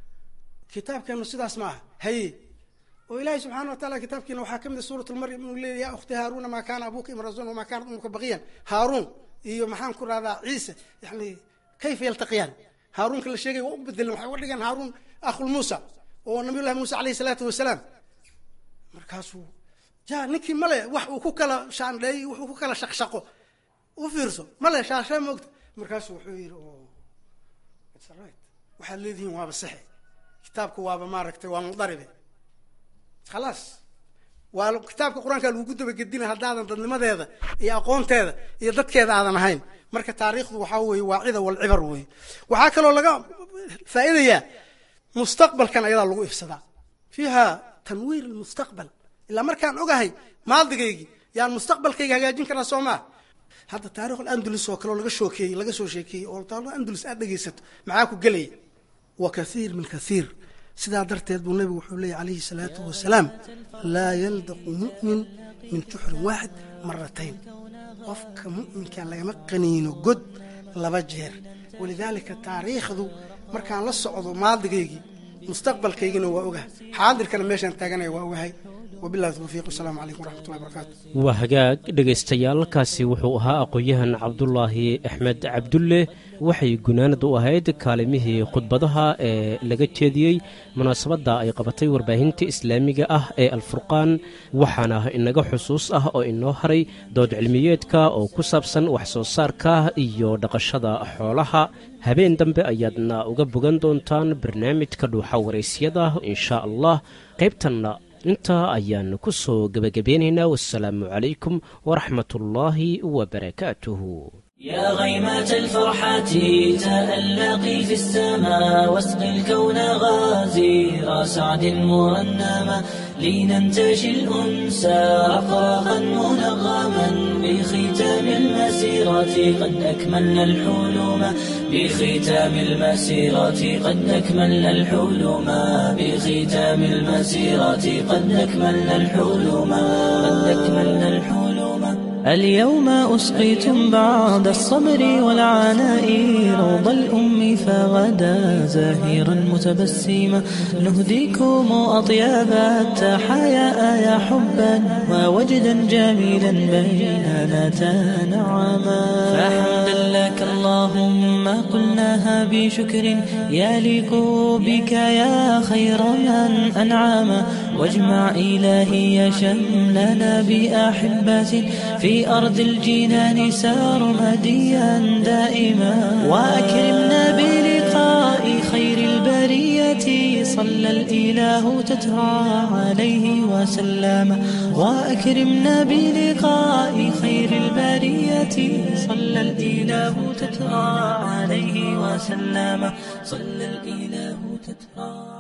S16: kitaabkeenu sidaas ma aha haye oo ilaahay subxaana wa taala kitaabkiina waxaa kamid a suurat lmaryam inuu leeyahy ya ukhti haaruna maa kaana abuka imrazun wamaa kaanat umuka baqiyan haaruun iyo maxaan ku rahdaa ciise yani kayfa yaltaqiyaan haaruunka la sheegay waa u bedelan waxay uga dhigeen haaruun akhul muusa oo nabiy llahi muuse alayhi salaatu wasalaam markaasuu ja ninkii male wax uu ku kala shaandheey wuxuu ku kala shaqshaqo u fiirso male shaashee maogta markaasuu wuxuu yidhi o waxaad leedihiin waaba saxe kitaabka waaba maaragtay waa mudaribe khalaas waa kitaabka qur-aanka lagugu dabagedina haddaadan dadnimadeeda iyo aqoonteeda iyo dadkeeda aadan ahayn marka taariikhdu waxaa weeye waa cida walcibar weeye waxaa kaloo laga faa'iidayaa mustaqbalkan ayadaa lagu ifsadaa fiiha tanwiir lmustaqbal ilaa markaan ogahay maadigaygii yaan mustaqbalkayga hagaajin karaa soo maa hadda taarikh alandulus oo kaleo laga shookeeyey laga soo sheekeeyey oo taarikh andulus aad dhegaysato maxaa ku gelaya wa kathiir min kathiir sidaa darteed buu nabigu wuxuu leeyay calayhi salaatu wasalaam laa yaldaqu mu'min min juxrin waaxid maratayn qofka mu'minkan lagama qaniino god laba jeer walidaalika taariikhdu markaan la socdo maadigaygii mustaqbalkaygina waa ogahay xaadirkana meeshaan taaganaya waa ogahay wabillahi tawfiiq wasalaamu calaykum waraxmatullahi wabarakaatu
S3: waa hagaag dhegaystayaal kaasi wuxuu ahaa aqoon-yahan cabdulaahi axmed cabdulle waxay gunaanad u ahayd kaalimihii khudbadaha ee laga jeediyey munaasabadda ay qabatay warbaahinta islaamiga ah ee alfurqaan waxaana inaga xusuus ah oo inoo haray dood cilmiyeedka oo ku saabsan wax soo saarka iyo dhaqashada xoolaha habeen dambe ayaadna uga bogan doontaan barnaamijka dhuuxa waraysyada insha allah qaybtanna intaa ayaan ku soo gebagabeynaynaa wasalaamu calaykum waraxmatullaahi wabarakaatuhu
S2: يا غيمة الفرحة تألقي في السماء واسق الكون غازير سعد مرنما لننتشي الأنسى رقراقا منغما بختام المسيرة قد أكملنا الحلم بختام المسيرة قد أكملنا الحلم بختام المسيرة قد أكملنا الحلم قد أكملنا الحلم اليوم أسقيتم بعد الصبر والعناء روض الأم فغدا زاهرا متبسما نهديكم أطياب التحايا يا حبا ووجدا جميلا بيننا تنعما فحمدا لك اللهم قلناها بشكر يليق بك يا خير من أنعم واجمع إلهي شملنا بأحبة في أرض الجنان سرمديا دائما وأكرمنا بلقاء خير البرية صلى الإله تترى عليه وسلم وأكرمنا بلقاء خير البرية صلى الإله تترى عليه وسلم صلى الإله تترى